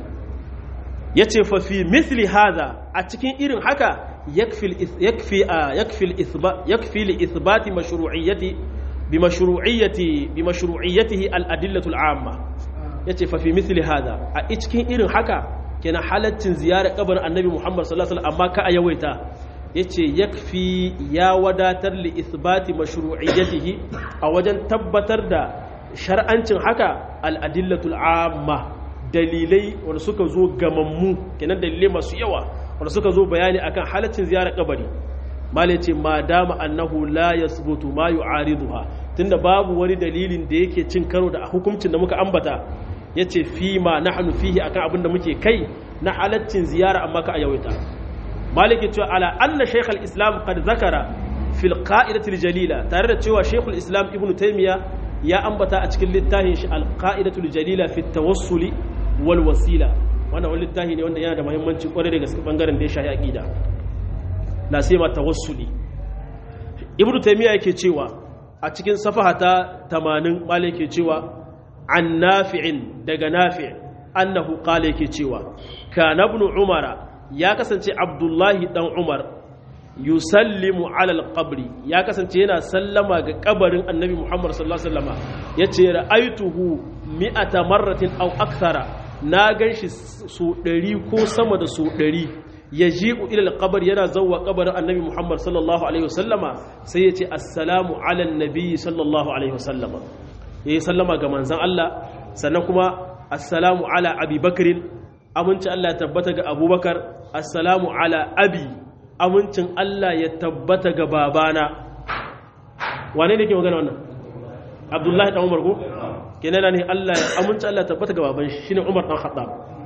Speaker 1: yace fa fi mithli hadha a cikin irin haka yakfi yakfi yakfi al-ithbat yakfi li ithbati mashru'iyyati bi mashru'iyyati bi mashru'iyyatihi al-adillatu al-amma yace fa fi mithli hadha a cikin irin haka kenan halaccin ziyarar kabarin annabi Muhammad sallallahu alaihi wasallam amma ka a yawaita yace yakfi ya wadatar li ithbati mashru'iyyatihi a wajen tabbatar da shar'ancin haka al-adillatul amma dalilai wanda suka zo gamammu kenan dalilai masu yawa wanda suka zo bayani akan halaccin ziyarar kabari malai ce ma dama annahu la yasbutu ma yu'ariduha tunda babu wani dalilin da yake cin karo da hukuncin da muka ambata yace fi ma nahnu fihi akan abin da muke kai na halaccin ziyara amma ka yawaita maliki cewa ala anna shaykh al-islam qad zakara fil qa'idati al-jalila tare da cewa shaykh al-islam ibnu taymiya ya ambata a cikin littafin shi al-qa'idatu al-jalila fi tawassuli wal wasila wannan wani littafi ne wanda yana da muhimmanci kwarai da gaske bangaren da ya shafi aqida la sai ma tawassuli ibnu taymiya yake cewa a cikin safaha ta 80 maliki yake cewa an nafi'in daga nafi' annahu qala yake cewa kana ibn umara ya kasance abdullahi dan umar yusallimu ala alqabri ya kasance yana sallama ga kabarin annabi muhammad sallallahu alaihi wasallam yace ra'aituhu mi'ata marratin aw akthara na ganshi su 100 ko sama da su 100 yaji'u ila alqabr yana zawwa kabarin annabi muhammad sallallahu alaihi wasallama sai yace assalamu ala annabi sallallahu alaihi wasallama yayi sallama ga manzon Allah sannan kuma assalamu ala abi bakrin aminci Allah ya tabbata ga abubakar assalamu ala abi amincin Allah ya tabbata ga babana wane ne ke magana wannan abdullahi dan umar ko kenan ne Allah ya aminci Allah ya tabbata ga baban shi shine umar dan khattab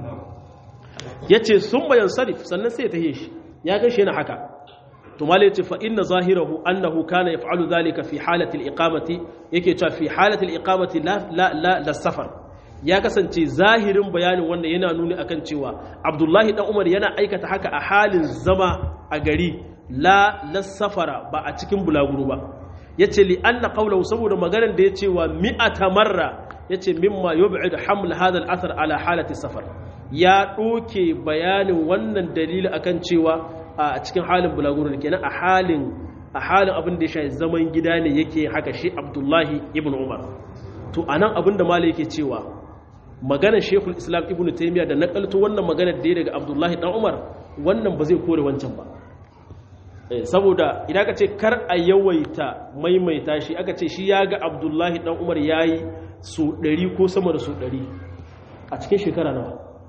Speaker 1: yace sun bayan sarif sannan sai ya tahe shi ya ga shi yana haka to malai yace fa inna zahirahu annahu kana yaf'alu dhalika fi halati al-iqamati yake cewa fi halati al-iqamati la la la, la safar ya kasance zahirin bayanin wanda yana nuni akan cewa abdullahi dan umar yana aikata haka a halin zama a gari la safara ba a cikin bulaguro ba ya ce li anna qawlahu saboda maganar da ya ce wa mi'ata marra ya ce mimma yub'id haml hadha al-athar ala halati safar ya ɗoke bayanin wannan dalili akan cewa a cikin halin bulaguro ne kenan a halin a halin abin da ya shafi zaman gida ne yake haka shi abdullahi ibn umar to anan abin da malai yake cewa maganar shekul islam ibn taimiyya da nakalto wannan maganar da ya daga abdullahi dan umar wannan ba zai kore wancan ba saboda idan ka ce kar a yawaita maimaita shi aka ce shi ya ga abdullahi dan umar ya yi su ɗari ko sama da su ɗari a cikin shekara nawa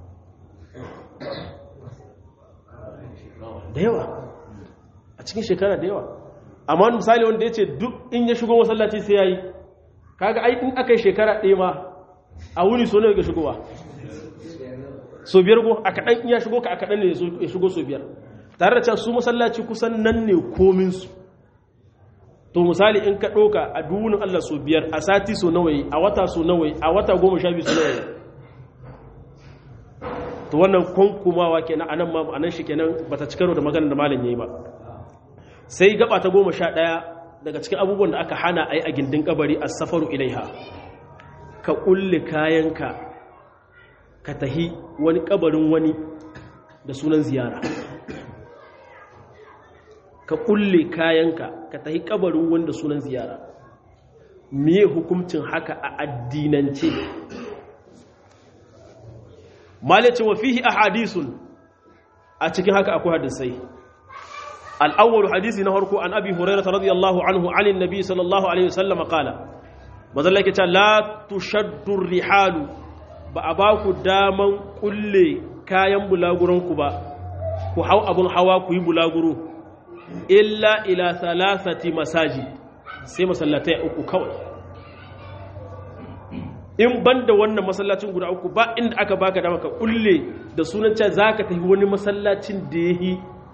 Speaker 1: da yawa a cikin shekara da yawa amma wani misali wanda ya ce duk in ya shigo masallaci sai ya yi kaga ai in aka yi shekara ɗaya ma a wuni so ne ga shigowa so biyar go a kaɗan iya shigo ka a kaɗan ne ya shigo so biyar tare da cewa su masallaci kusan nan ne kominsu to misali in ka ɗauka a duwunin allah so biyar a sati so nawayi a wata so nawayi a wata goma sha biyu so nawayi to wannan kwankumawa kenan anan ma anan shi kenan bata ci karo da maganar da malam yayi ba sai gaba ta goma sha ɗaya daga cikin abubuwan da aka hana a yi a gindin kabari a safaru ilaiha ka ƙulle kayanka ka tahi wani ƙabarin wani da sunan ziyara ka ƙulle kayanka ka tahi ƙabarin wani da sunan ziyara miye hukuncin haka a addinance malice wa fihi a hadisun a cikin haka akwai hadisai al'awwalu hadisi na harko an abi hurairata radiyallahu anhu anin nabi sallallahu alaihi wasallam qala mazalla ke ce la tushaddu rihalu ba a ba ku daman kulle kayan bulaguranku ba ku hau abun hawa ku yi bulaguro illa ila salasati masaji sai masallatai uku kawai in ban da wannan masallacin guda uku ba inda aka baka dama ka kulle da sunan cewa za ka tafi wani masallacin da ya yi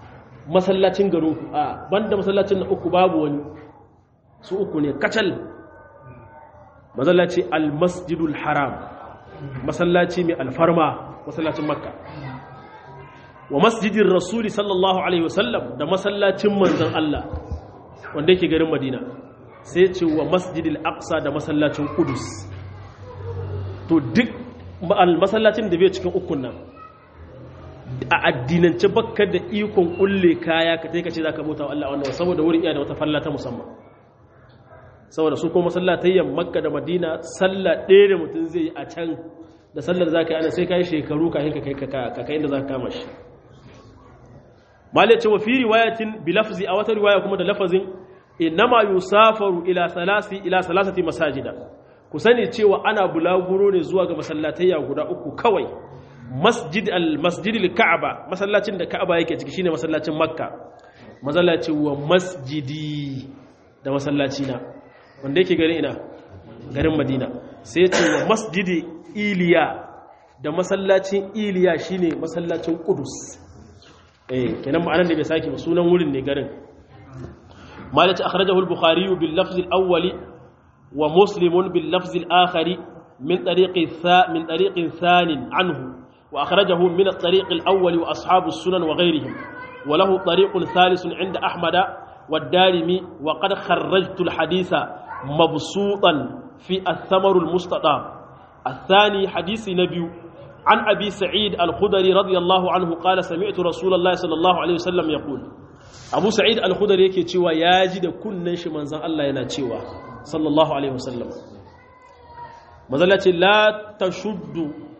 Speaker 1: masallacin garin ku a banda masallacin na uku babu wani su uku ne kacal masallaci al-masjidul haram masallaci mai alfarma masallacin makka wa masjidin rasuli sallallahu alaihi wasallam da masallacin manzon Allah wanda yake garin madina sai ce wa masjidil aqsa da masallacin kudus to duk masallacin da bai cikin ukun nan a addinance bakka da ikon kulle kaya ka taika ce za ka bauta wa Allah wannan saboda wurin iya da wata falla ta musamman saboda su kuma masallatayyan makka da madina sallah ɗaya da mutum zai yi a can da sallar za ka yi ana sai ka yi shekaru ka hinka kai ka kai inda za ka kama shi malai ce wa fi riwayatin bi lafzi a wata riwaya kuma da lafazin innama yusafaru ila salasi ila salasati masajida ku sani cewa ana bulaguro ne zuwa ga masallatayya guda uku kawai masjid al-masjid al-ka'aba masallacin da ka'aba yake ciki shine masallacin makka masallaci wa masjidi da masallaci na wanda yake garin ina garin madina sai ce wa masjidi iliya da masallacin iliya shine masallacin qudus eh kenan ma'anar da bai sake ba sunan wurin ne garin malaci akhrajahu al-bukhari bil lafz al-awwali wa muslim bil lafz al-akhari min tariqi min tariqin thanin anhu وأخرجه من الطريق الأول وأصحاب السنن وغيرهم وله طريق ثالث عند أحمد والدارمي وقد خرجت الحديث مبسوطا في الثمر المستطاب الثاني حديث نبي عن أبي سعيد الخدري رضي الله عنه قال سمعت رسول الله صلى الله عليه وسلم يقول أبو سعيد الخدري يكي تشوى ياجد كل نش من زن الله ينا تشوى صلى الله عليه وسلم مزلة لا تشد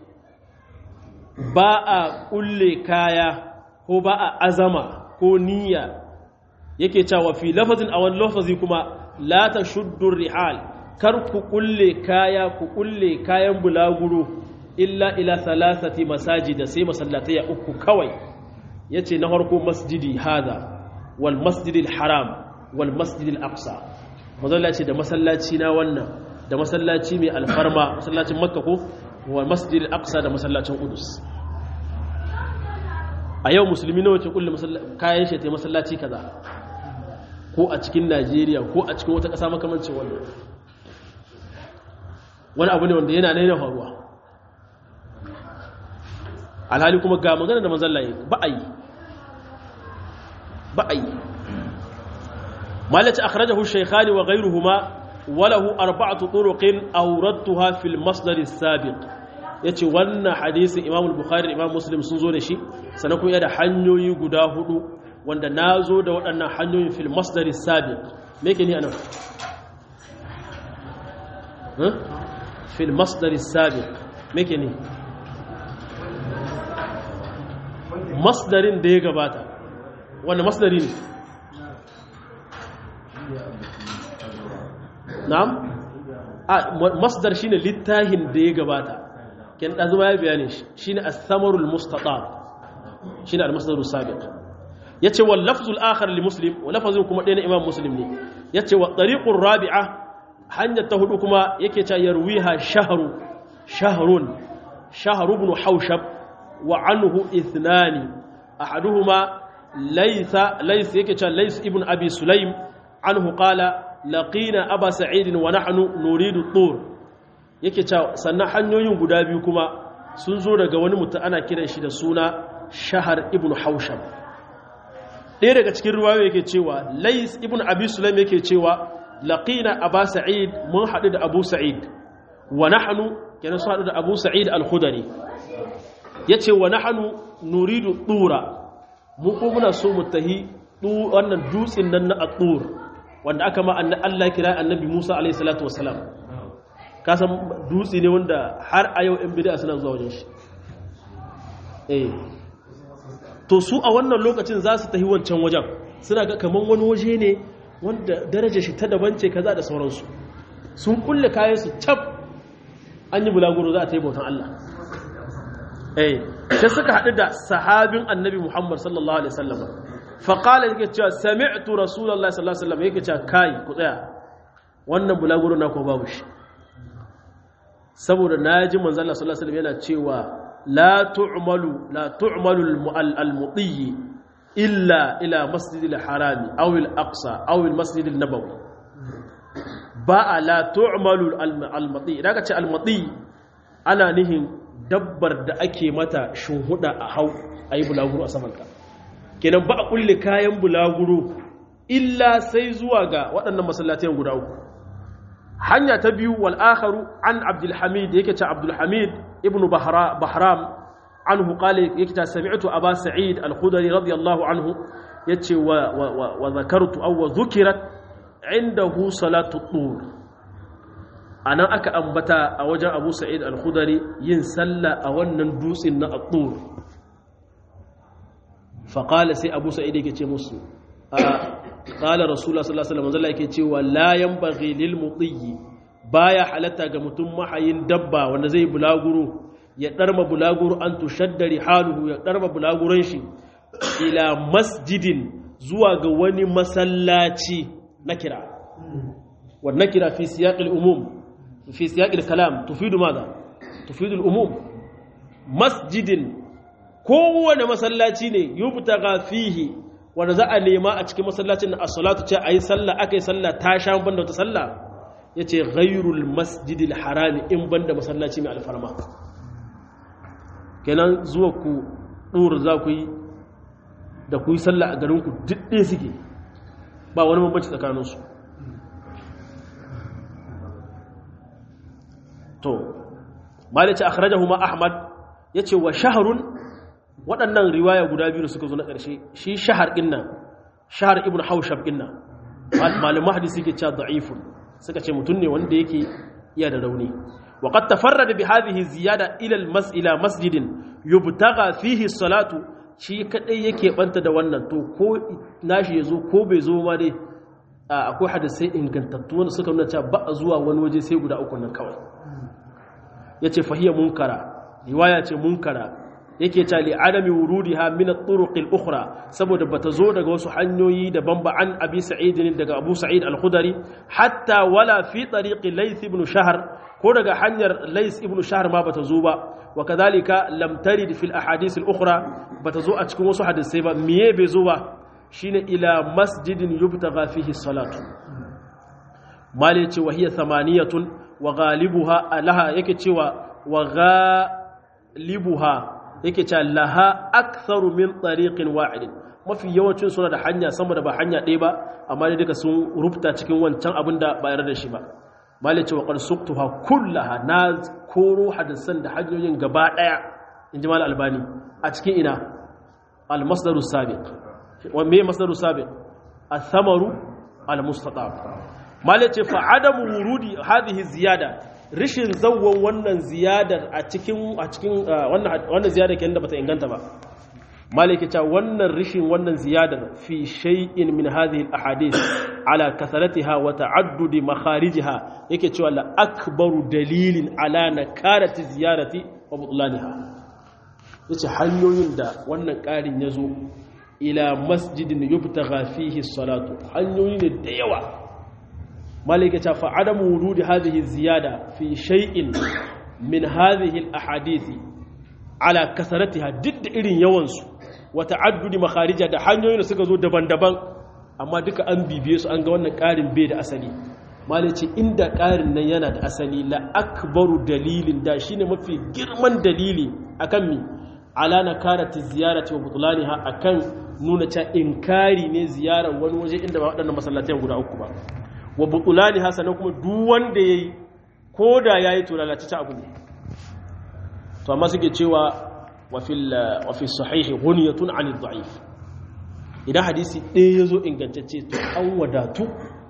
Speaker 1: ba a ƙulle kaya ko ba a azama ko niyya yake cewa fi lafazin a wani lafazi kuma la ta shuddur rihal kar ku ƙulle kaya ku ƙulle kayan bulaguro illa ila salasati masajida sai masallatai uku kawai yace na farko masjidi hada wal masjidil haram wal masjidil aqsa masallaci da masallaci na wannan da masallaci mai alfarma masallacin makka ko wa masjidil aqsa da masallacin qudus a yau musulmi nawa ke kulle kayan shi ta masallaci kaza ko a cikin Najeriya ko a cikin wata ƙasa makamancin wannan wani abu ne wanda yana naina faruwa alhali kuma ga magana da mazallaye ba a yi ba a yi malaci akhrajahu shaykhani wa ghayruhuma walahu arba'atu turuqin awradtuha fil masdar as-sabiq yace wannan hadisin Imam al-Bukhari da Imam Muslim sun zo da shi sannan kuma da hanyoyi guda hudu wanda nazo da waɗannan hanyoyin fil masdar as-sabiq me yake ni anan fil masdar as-sabiq me yake ni masdarin da ya gabata wanda masdari ne na'am a masdar shine littahin da ya gabata ken da zuma ya bayani shine as-samarul mustatab shine al-masdarus sabiq yace wal lafzul akhar li muslim wa lafzun kuma ɗaya na imam muslim ne yace wa tariqur rabi'a hanyar ta hudu kuma yake cewa yarwiha shahru shahrun shahr ibn hawshab wa anhu ithnani ahaduhuma laysa laysa yake cewa lays ibn abi sulaym anhu qala laqina aba sa'id wa nahnu nuridu tur yake cewa sannan hanyoyin guda biyu kuma sun zo daga wani mutum ana kiran shi da suna shahar ibn hausham ɗaya daga cikin ruwayo yake cewa lais ibn abi sulaim yake cewa laqina aba sa'id mun haɗu da abu sa'id wa nahnu kenan su haɗu da abu sa'id al-khudari yace wa nahnu nuridu tura mu ko muna so mu tahi wannan dutsen nan na at-tur wanda aka ma Allah kira annabi Musa alaihi salatu wassalam kasan dutse ne wanda har a yau 'yan bid'a suna zuwa wajen shi eh to su a wannan lokacin za su tafi wancan wajen suna ga kaman wani waje ne wanda daraja shi ta daban ce kaza da sauransu sun kulle kayan su cap an yi bulaguro za a ta yi bautan Allah eh sai suka haɗu da sahabin annabi Muhammad sallallahu alaihi wasallam faƙala yake cewa sami'tu rasulallah sallallahu alaihi wasallam yake cewa kai ku tsaya wannan bulaguro na ko babu shi saboda naji manzo Allah sallallahu alaihi wasallam yana cewa la tu'malu la tu'malu al-mudiy illa ila masjidil harami aw al aqsa aw al masjid al nabawi ba la tu'malu al mati idan ka ce al mati ana nihin dabbar da ake mata shuhuda a hau ayi bulaguro a samanta kenan ba a kulle kayan bulaguro illa sai zuwa ga waɗannan masallatayen guda uku hanya ta biyu wal akharu an abdul hamid yake ce abdul hamid ibnu bahram anhu qala yake ce sami'tu aba sa'id al-khudri radiyallahu anhu yace wa wa zakartu aw wa dhukirat indahu salatu tur anan aka ambata a wajen abu sa'id al-khudri yin sallah a wannan dutsen na at-tur fa qala sai abu sa'id yake ce musu qala rasulullah sallallahu alaihi wasallam yake cewa la yanbaghi lil mutiyi baya halatta ga mutum mahayin dabba wanda zai bulaguro ya darma bulaguro an tushaddari haluhu ya darma bulaguron shi ila masjidin zuwa ga wani masallaci nakira wa nakira fi siyaqil umum fi siyaqil kalam tufidu madha tufidu al umum masjidin kowane masallaci ne yubtaga fihi wanda za a nema a cikin masallacin na as-salatu ce ayi sallah akai sallah ta sha banda wata sallah yace ghairul masjidil harami in banda masallaci mai alfarma kenan zuwa ku dur za ku yi da ku yi sallah a garin ku duk ɗaya suke ba wani bambanci tsakanin su to malice akhrajahu ma ahmad yace wa shahrun waɗannan riwaya guda biyu da suka zo na ƙarshe shi shahar ɗin nan shahar ibn haushab ɗin nan malamin hadisi ke cewa da'ifun suka ce mutum ne wanda yake iya da rauni wa qad tafarrada bi hadhihi ziyada ila al mas'ila masjidin yubtaga fihi salatu shi kadai yake banta da wannan to ko nashi yazo ko bai zo ma dai akwai hadisai ingantattu wanda suka nuna cewa ba a zuwa wani waje sai guda uku nan kawai yace fahiya munkara riwaya ce munkara yake ta li adami wurudiha min at-turuq al-ukhra saboda bata zo daga wasu hanyoyi daban ba an abi sa'id daga abu sa'id al-khudari hatta wala fi tariq layth ibn shahr ko daga hanyar layth ibn shahr ma bata zo ba wa kadhalika lam tarid fi al-ahadith al-ukhra bata zo a cikin wasu hadisai ba miye bai zo ba shine ila masjidin yubtagha fihi salatu mali ce wa hiya thamaniyatun wa ghalibuha alaha yake cewa wa ghalibuha yake cewa laha aktharu min tariqin wa'id mafi yawancin suna da hanya sama da ba hanya ɗaya ba amma dai duka sun rubuta cikin wancan abin da ba yarda da shi ba malai ce wa qad suqtuha kullaha na koro hadisan da hanyoyin gaba ɗaya inji mal albani a cikin ina al masdaru sabiq wa me masdaru sabiq athamaru al mustatab malai ce fa adamu wurudi hadhihi ziyada rishin zawon wannan ziyadar a cikin a cikin wannan ziyadar kenan da bata inganta ba maliki ta wannan rishin wannan ziyadar fi shay'in min hadhihi al-ahadith ala kasaratiha wa ta'addudi makharijiha yake cewa la akbaru dalilin ala nakarati ziyarati wa butlaniha yace hanyoyin da wannan ƙarin yazo ila masjidin yubtagha fihi salatu hanyoyi ne da yawa مالك فعدم ورود هذه الزيادة في شيء من هذه الأحاديث على كثرتها ضد إرين يوانس وتعدد مخارجها da hanyoyin da suka zo daban-daban amma duka an bibiye su an ga wannan ƙarin bai da asali malice inda ƙarin nan yana da asali la akbaru dalilin da shine mafi girman dalili akan mi ala nakarati ziyarati wa butlaniha akan nuna cewa inkari ne ziyarar wani waje inda ba waɗannan masallatan guda uku ba wa butulani hasanan kuma duk wanda ya yi ko da ya yi to lalacita abu ne to amma suke cewa wafi sahihi huniyatun anil da'if idan hadisi ɗaya ya zo ingantacce to an wadatu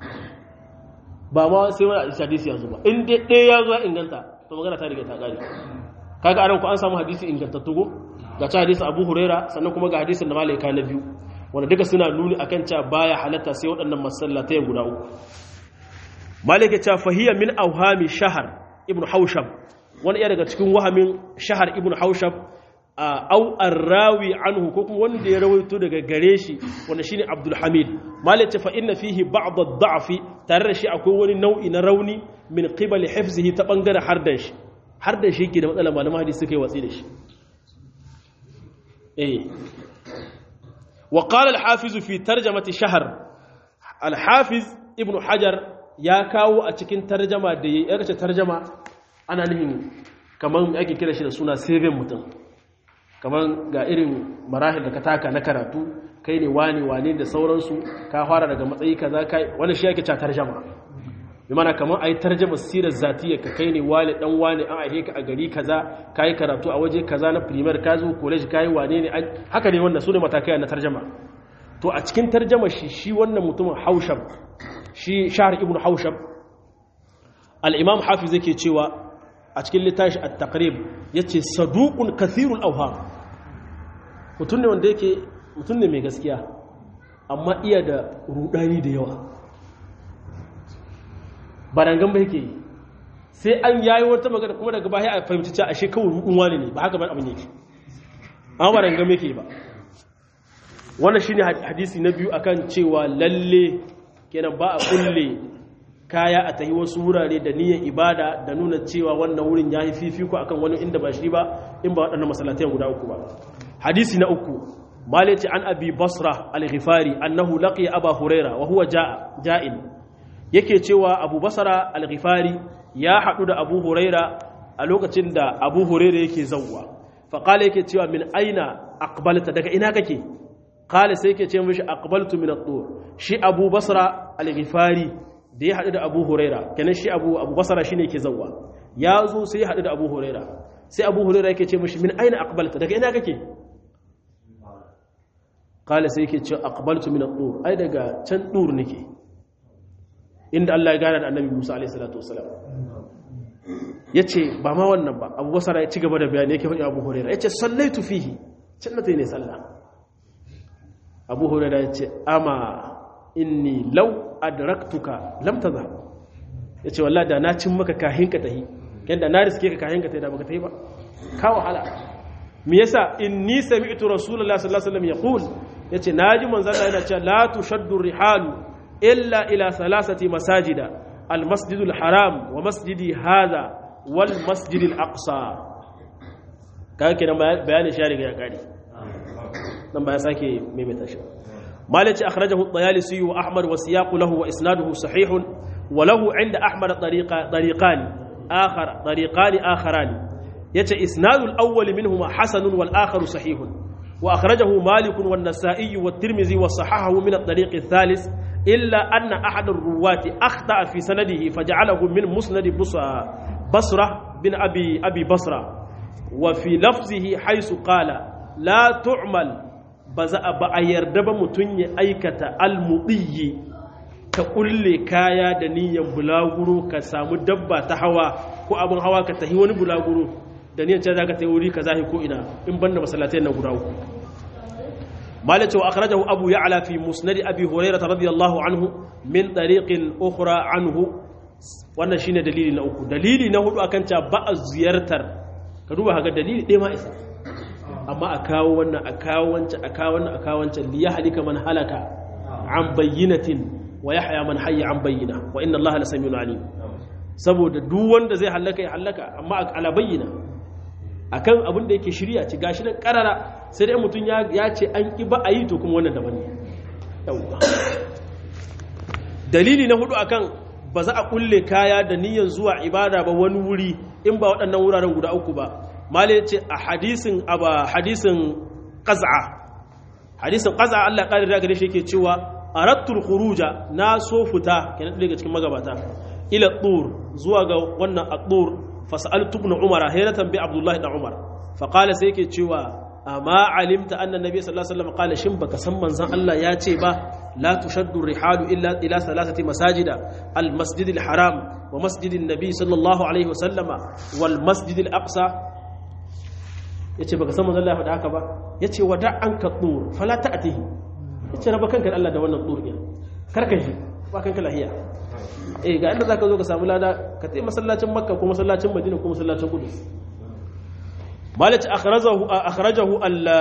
Speaker 1: ba ma sai wani hadisi ya zo ba in dai ɗaya ya zo inganta to magana ta riga ta gari kaga anan ku an samu hadisi ingantattu go ga ta hadisi abu huraira sannan kuma ga hadisin da malaika na biyu wanda duka suna nuni akan cewa baya halatta sai waɗannan masallatai guda uku malike cewa fahiya min auhami shahar ibn haushab wani iya daga cikin wahamin shahar ibn haushab au arrawi anhu ko kuma wanda ya rawaito daga gare shi wanda shine abdul hamid malike fa inna fihi ba'd ad-da'fi tare da shi akwai wani nau'i na rauni min qibali hifzihi ta bangaren hardan shi hardan shi yake da matsala malaman hadisi suka yi watsi da shi eh wa qala al-hafiz fi tarjamati shahr al-hafiz ibn hajar ya kawo a cikin tarjama da ya kace tarjama ana nufin kaman ake kira shi da suna saving mutum kaman ga irin marahil da ka taka na karatu kai ne wani wane da sauransu ka fara daga matsayi kaza kai wani shi yake cewa tarjama bi mana kamar ai tarjama sirar zatiyar ka kai ne wani dan wani an aihe ka a gari kaza kai karatu a waje kaza na primaire ka zo college kai wane ne haka ne wannan sune matakai na tarjama to a cikin tarjama shi shi wannan mutumin Haushab shi Shahr ibn Haushab al-Imam Hafiz yake cewa a cikin littafi at-Taqrib yace saduqun kathirul awham mutum ne wanda yake mutum ne mai gaskiya amma iya da rudani da yawa barangan ba yake yi sai an yayi wata magana kuma daga baya a fahimci cewa ashe kawai rudun wani ne ba haka ban abin yake amma barangan yake ba wannan shine hadisi na biyu akan cewa lalle kenan ba a kulle kaya a tahi wasu wurare da niyyar ibada da nuna cewa wannan wurin ya yi fifiko akan wani inda ba shi ba in ba waɗannan masallatai guda uku ba hadisi na uku malati an abi basra al-ghifari annahu laqiya aba huraira wa huwa ja'in yake cewa abu basra al-ghifari ya hadu da abu huraira a lokacin da abu huraira yake zawwa fa qala yake cewa min aina aqbalta daga ina kake qala sai yake ce mishi aqbaltu min at-tur shi abu basra al-ghifari da ya hadu da abu huraira kenan shi abu abu basra shine yake zawwa ya zo sai ya hadu da abu huraira sai abu huraira yake ce mishi min aina aqbalta daga ina kake kala sai yake ce aqbaltu min ad-dur ai daga can dur nake inda Allah ya gana da Annabi Musa alaihi salatu wasalam yace ba ma wannan ba Abu Basra ya ci gaba da bayani yake faɗi Abu Hurairah yace sallaitu fihi can natai ne sallah Abu Hurairah yace ama inni law adraktuka lam tadhhab yace wallahi da na cin maka kahin ka tahi kenda na riske ka kahin ka tahi da baka tahi ba ka wahala me yasa inni sami'tu rasulullahi sallallahu alaihi wasallam yaqul yace naji manzon Allah yana cewa la tushaddu rihalu illa ila thalathati masajida al masjidul haram wa masjidi hadha wal masjidil aqsa kaga kenan bayani shi riga ya kare dan baya sake maimaita shi malaci akhrajahu at-tayalisi wa ahmad wa siyaqu lahu wa isnaduhu sahih wa lahu 'inda ahmad tariqa tariqan akhar tariqan akharan yace isnadul awwal minhuma hasanun wal akharu sahihun wa akhrajahu malik wan nasa'i wat tirmidhi wa sahahahu min at-tariq ath-thalith illa anna ahad ar-ruwati akhta'a fi sanadihi faj'alahu min musnad basra bin abi abi basra wa fi lafzihi haythu qala la tu'mal baza ba a yarda ba mutun ya aikata al-mudiyyi ka kulle kaya da niyyar bulaguro ka samu dabba ta hawa ko abin hawa ka tahi wani bulaguro da niyan can zaka tayi wuri kaza ko ina in banda masallatai na guda uku malaka wa akhrajahu abu ya'la fi musnad abi hurairah radiyallahu anhu min tariqin ukhra anhu wannan shine dalili na uku dalili na hudu akan cewa ba a ziyartar ka duba ga dalili ɗaya ma isa amma a kawo wannan a kawo wancan a kawo wannan a kawo wancan li yahlika man halaka an bayyinatin wa yahya man hayya an bayyina wa inna allaha lasamiyun alim saboda duk wanda zai halaka ya halaka amma ala bayyina akan abin da yake shirya ci gashi nan karara sai dai mutum ya ce an ki ba a yi to kuma wannan daban ne dalili na hudu akan ba za a kulle kaya da niyyar zuwa ibada ba wani wuri in ba waɗannan wuraren guda uku ba mali ce a hadisin aba hadisin qaz'a hadisin qaz'a Allah ƙadir da gare shi yake cewa arattul khuruja na so fita kenan daga cikin magabata ila tur zuwa ga wannan at-tur fas'altu ibn umar hayratan bi abdullahi da umar fa qala sai yake cewa amma alimta anna nabiy sallallahu alaihi wasallam qala shin baka san manzon Allah ya ce ba la tushaddu rihalu illa ila salasati masajida al masjid al haram wa masjid an nabiy sallallahu alaihi wasallam wal masjid al aqsa yace baka san manzon Allah ya faɗa haka ba yace wada an ka tur fala ta'tihi yace raba kanka Allah da wannan tur din karka shi ba kanka lahiya eh ga inda zaka zo ka samu lada ka tafi masallacin makka ko masallacin madina ko masallacin kudus malaci akhrajahu akhrajahu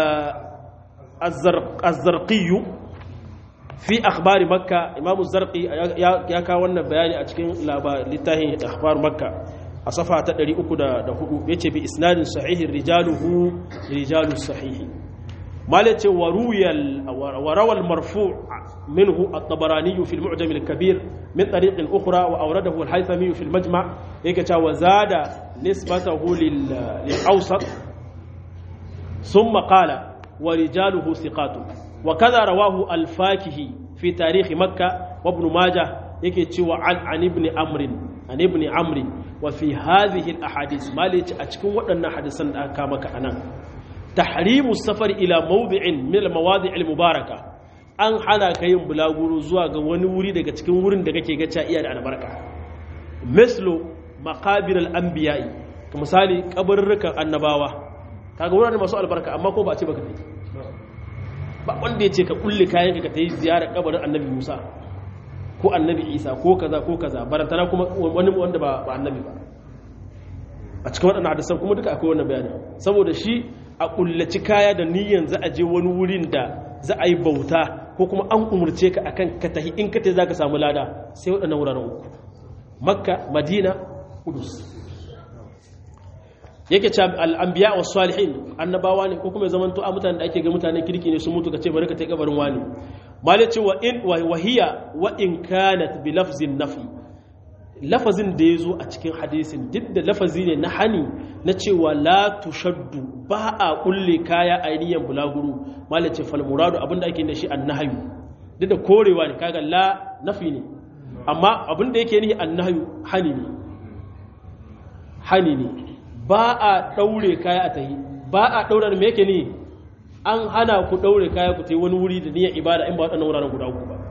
Speaker 1: az-zarqi fi akhbar makka imam az-zarqi ya kawo wannan bayani a cikin littafin akhbar makka a safa ta 304 yace bi isnadin sahihin rijaluhu rijalus sahih مالك وروي وروى المرفوع منه الطبراني في المعجم الكبير من طريق أخرى وأورده الحيثمي في المجمع هيك وزاد نسبته للأوسط ثم قال ورجاله ثقات وكذا رواه الفاكهي في تاريخ مكة وابن ماجه yake cewa an an ibn amrin an ibn amri wa fi hadhihi al ahadith malici a cikin waɗannan hadisan da aka maka anan tahrimu safar ila mawdi'in min al mawadi' al mubaraka an hana ka yin bulaguro zuwa ga wani wuri daga cikin wurin da kake ga iya da albarka mislu maqabir al anbiya'i misali kabarrukan annabawa kaga wurare masu albarka amma ko ba a ce baka tafi ba wanda ya ce ka kulle kayan ka ta yi ziyarar kabarin annabi musa ko annabi isa ko kaza ko kaza barantana kuma wani wanda ba annabi ba a cikin waɗannan hadisan kuma duka akwai wannan bayani saboda shi a kullaci kaya da niyyar za a je wani wurin da za a yi bauta ko kuma an umurce ka akan ka tahi in ka tafi za ka samu lada sai waɗannan wuraren uku makka madina kudus yake ce al'ambiya wa salihin annabawa ne ko kuma zaman to a mutane da ake ga mutane kirki ne sun mutu ka ce bari ka ta kabarin wani mali ce wa in wahiya wa in kanat bi lafzin nafi lafazin da ya zo a cikin hadisin duk da lafazi ne na hani na cewa la tushaddu ba a kulle kaya ainihin bulaguru mali ce fal muradu abinda ake da shi annahayu duk da korewa ne kaga la nafi ne amma abinda yake nihi annahayu hani ne hani ne ba a ɗaure kaya a tahi ba a ɗaure da yake ne an hana ku ɗaure kaya ku ta yi wani wuri da niyyar ibada in ba waɗannan wuraren guda uku ba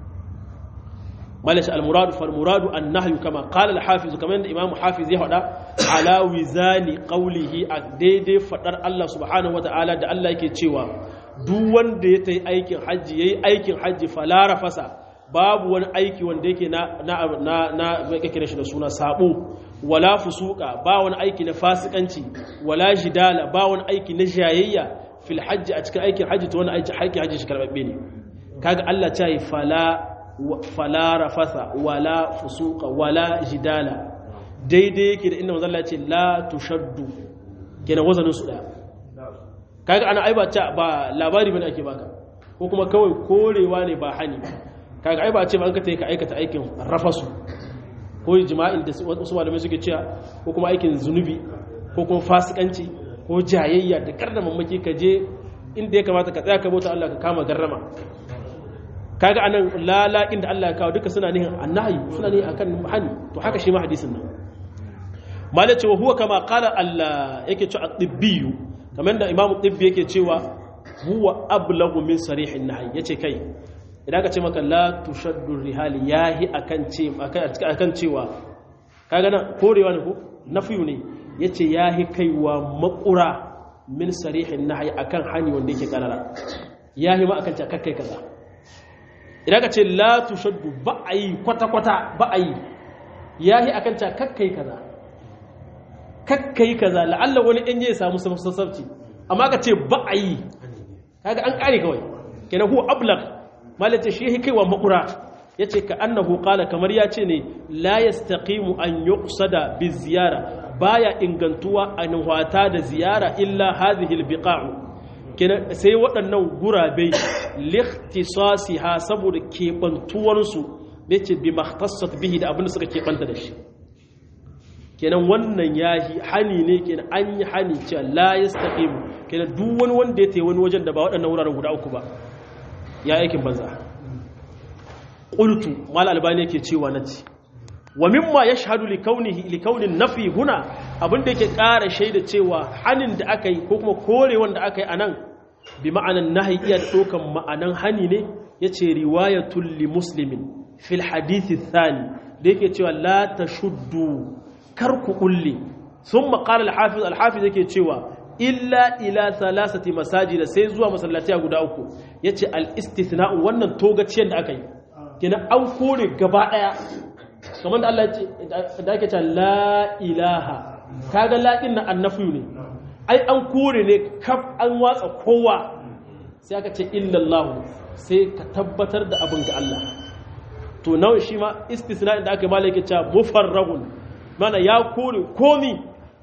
Speaker 1: malashi al-muradu fal muradu an nahyu kama qala al-hafiz kamar yadda imamu hafiz ya faɗa ala wizani qawlihi a daidai faɗar Allah subhanahu wata'ala da Allah yake cewa duk wanda ya tayi aikin hajji yayi aikin hajji falara fasa babu wani aiki wanda yake na na na na yake shi da suna sabo wala fusuka ba wani aiki na fasikanci wala jidala ba wani aiki na jayayya fil hajji a cikin aikin hajji to wani aiki haƙi hajji shi karbabbe ne kaga Allah ta yi fala fala rafasa wala fusuka wala jidala daidai yake da inda manzo Allah ya ce la tushaddu kenan wazanin su daya kaga ana ai ba ba labari bane ake baka ko kuma kawai korewa ne ba hani kaga ai ba ce ba an ka ta ka aikata aikin rafasu ko jima'in da wasu malamai suke cewa ko kuma aikin zunubi ko kuma fasikanci ko jayayya da karda mamaki ka je inda ya kamata ka tsaya ka bauta Allah ka kama garrama kaga anan lala inda Allah ya kawo duka suna nihin annahi suna nihin akan hani to haka shi ma hadisin nan malace wa huwa kama qala Allah yake cewa at-tibbi kamar da imamu tibbi yake cewa huwa ablagu min sarihin nahi yace kai idan ka ce maka la tushaddu rihali yahi akan ce akan cewa kaga nan korewa ne ko nafiyu ne yace yahi kaiwa makura min sarihin nahyi akan hani wanda yake karara yahi ma akan ce kakkai kaza idan ka ce la tushaddu ba ayi kwata kwata ba ayi yahi akan ce kakkai kaza kakkai kaza la'alla wani in ya samu sassabci amma ka ce ba ayi kaga an kare kawai kenan huwa ablagh malace shi yake kaiwa makura yace ka annahu qala kamar ya ce ne la yastaqimu an yuqsada bi ziyara baya ingantuwa an wata da ziyara illa hadhihi albiqa'u kenan sai waɗannan gurabe likhtisasiha saboda kebantuwar su yace bi makhtassat bihi da abin da suka kebanta da shi kenan wannan yahi hani ne kenan an yi hani cewa la yastaqimu kenan duk wani wanda ya tayi wani wajen da ba waɗannan wuraren guda uku ba ya aikin banza qultu mal albani yake cewa nace wa mimma yashhadu li kaunihi li kaunin nafi huna abinda yake ƙara shaida cewa hanin da aka yi ko kuma korewan da aka yi anan bi ma'anan nahi iya dokan ma'anan hani ne yace riwayatul li muslimin fil hadith thani da yake cewa la tashuddu kar ku kulle thumma qala al hafiz al hafiz yake cewa illa ila salasati masajida sai zuwa masallatai guda uku yace al-istithna'u wannan togaciyar da aka yi kenan an kore gaba daya kamar da Allah ya ce da ake cewa la ilaha kaga la din nan annafi ne ai an kore ne kaf an watsa kowa sai aka ce illallahu sai ka tabbatar da abin ga Allah to nawa shi ma istisna'in da aka yi malaka cewa mufarragun mana ya kore komi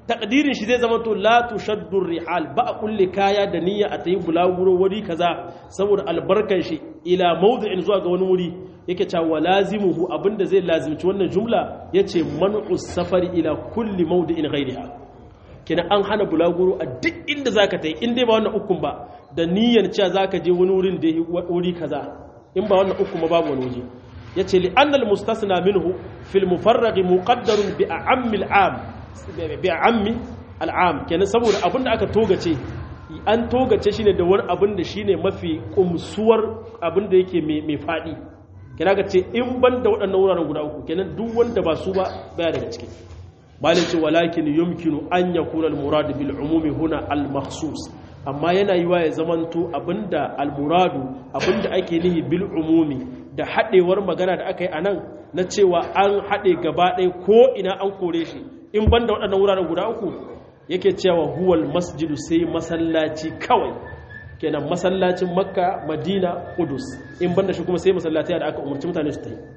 Speaker 1: takdirin shi zai zama to la tushaddu rihal ba a kulle kaya da niyya a tayi bulaguro wuri kaza saboda albarkan shi ila mawdi'in zuwa ga wani wuri yake cewa lazimuhu abinda zai lazimci wannan jumla yace man'u safari ila kulli mawdi'in ghayriha kenan an hana bulaguro a duk inda zaka tayi in dai ba wannan ukun ba da niyyar cewa zaka je wani wurin da wuri kaza in ba wannan ukun ba babu wani waje yace li annal mustasna minhu fil mufarragh muqaddarun bi a'ammil 'am bi a'ammi al'am kenan saboda abin da aka togace an togace shine da wani abin da shine mafi kumsuwar abin da yake mai fadi kenan ga ce in ban da waɗannan wuraren guda uku kenan duk wanda ba su ba baya daga ciki malin ce walakin yumkinu an yakuna al-murad bil umumi huna al-makhsus amma yana yi wa ya zamanto abinda al-muradu abinda ake nihi bil umumi da haɗewar magana da aka yi a nan na cewa an haɗe gaba ɗaya ko ina an kore shi in ban da waɗannan wuraren guda uku yake cewa huwal masjidu sai masallaci kawai kenan masallacin makka madina kudus in ban da shi kuma sai masallaci da aka umarci mutane su ta yi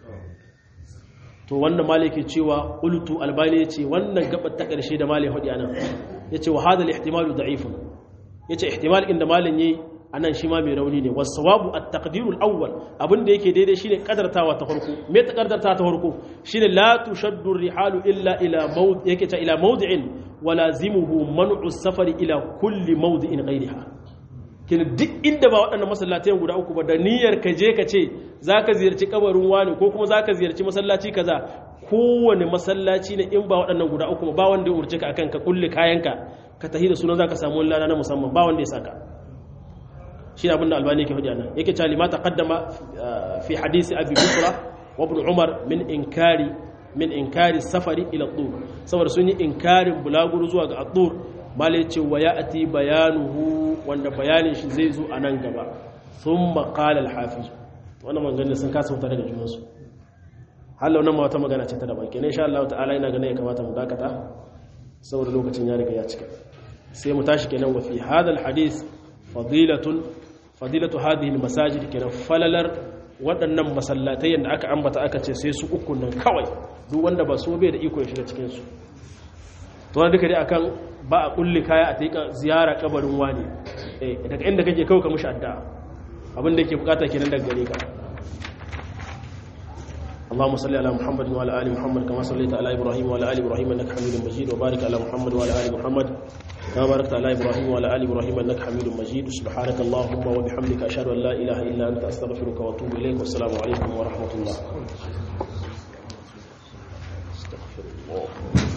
Speaker 1: to wannan malai ke cewa ulutu albani ya ce wannan gabar ta ƙarshe da malai haɗi anan ya ce wa hadal ihtimalu da'ifun ya ce ihtimal inda malin yayi anan shi ma mai rauni ne wasawabu at-taqdirul awwal abinda yake daidai shine kadartawa ta farko me ta kadarta ta farko shine la tushaddu rihalu illa ila mawd yake ta ila mawdi'in wa lazimuhu man'u safari ila kulli mawdi'in ghayriha kin duk inda ba waɗannan masallatayen guda uku ba da niyyar ka je ka ce zaka ziyarci kabarin wani ko kuma zaka ziyarci masallaci kaza kowane masallaci ne in ba waɗannan guda uku ba wanda ya urce ka akan ka kulle kayanka ka tahi da sunan zaka samu lana na musamman ba wanda ya saka shi abin da albani ke hudu nan yake cewa lima taqaddama fi hadisi abi busra wa ibn umar min inkari min inkari safari ila tur saboda sun yi inkarin bulaguro zuwa ga atur mala yace wa ya'ti bayanuhu wanda bayanin shi zai zo a nan gaba thumma qala al hafiz wannan maganganun sun kasa wuta daga junansu hallau nan ma wata magana ce ta daban kenan insha Allah ta'ala ina ganin ya kamata mu dakata saboda lokacin ya riga ya cika sai mu tashi kenan wa fi hadal hadith fadilatun fadilatu hadhihi almasajid kenan falalar waɗannan masallatai da aka ambata aka ce sai su uku nan kawai duk wanda ba su bai da iko ya shiga cikin su to wanda duka dai akan ba a kulli kaya a taika ziyara kabarin wani eh daga inda kake kawai ka mushi addu'a abin da yake bukata kenan daga gare ka اللهم صل على محمد وعلى ال محمد كما صليت على ابراهيم وعلى ال ابراهيم انك حميد مجيد وبارك على محمد وعلى ال محمد كما باركت على ابراهيم وعلى ال ابراهيم انك حميد مجيد سبحانك اللهم وبحمدك اشهد ان لا اله الا انت استغفرك واتوب اليك والسلام عليكم ورحمه الله استغفر الله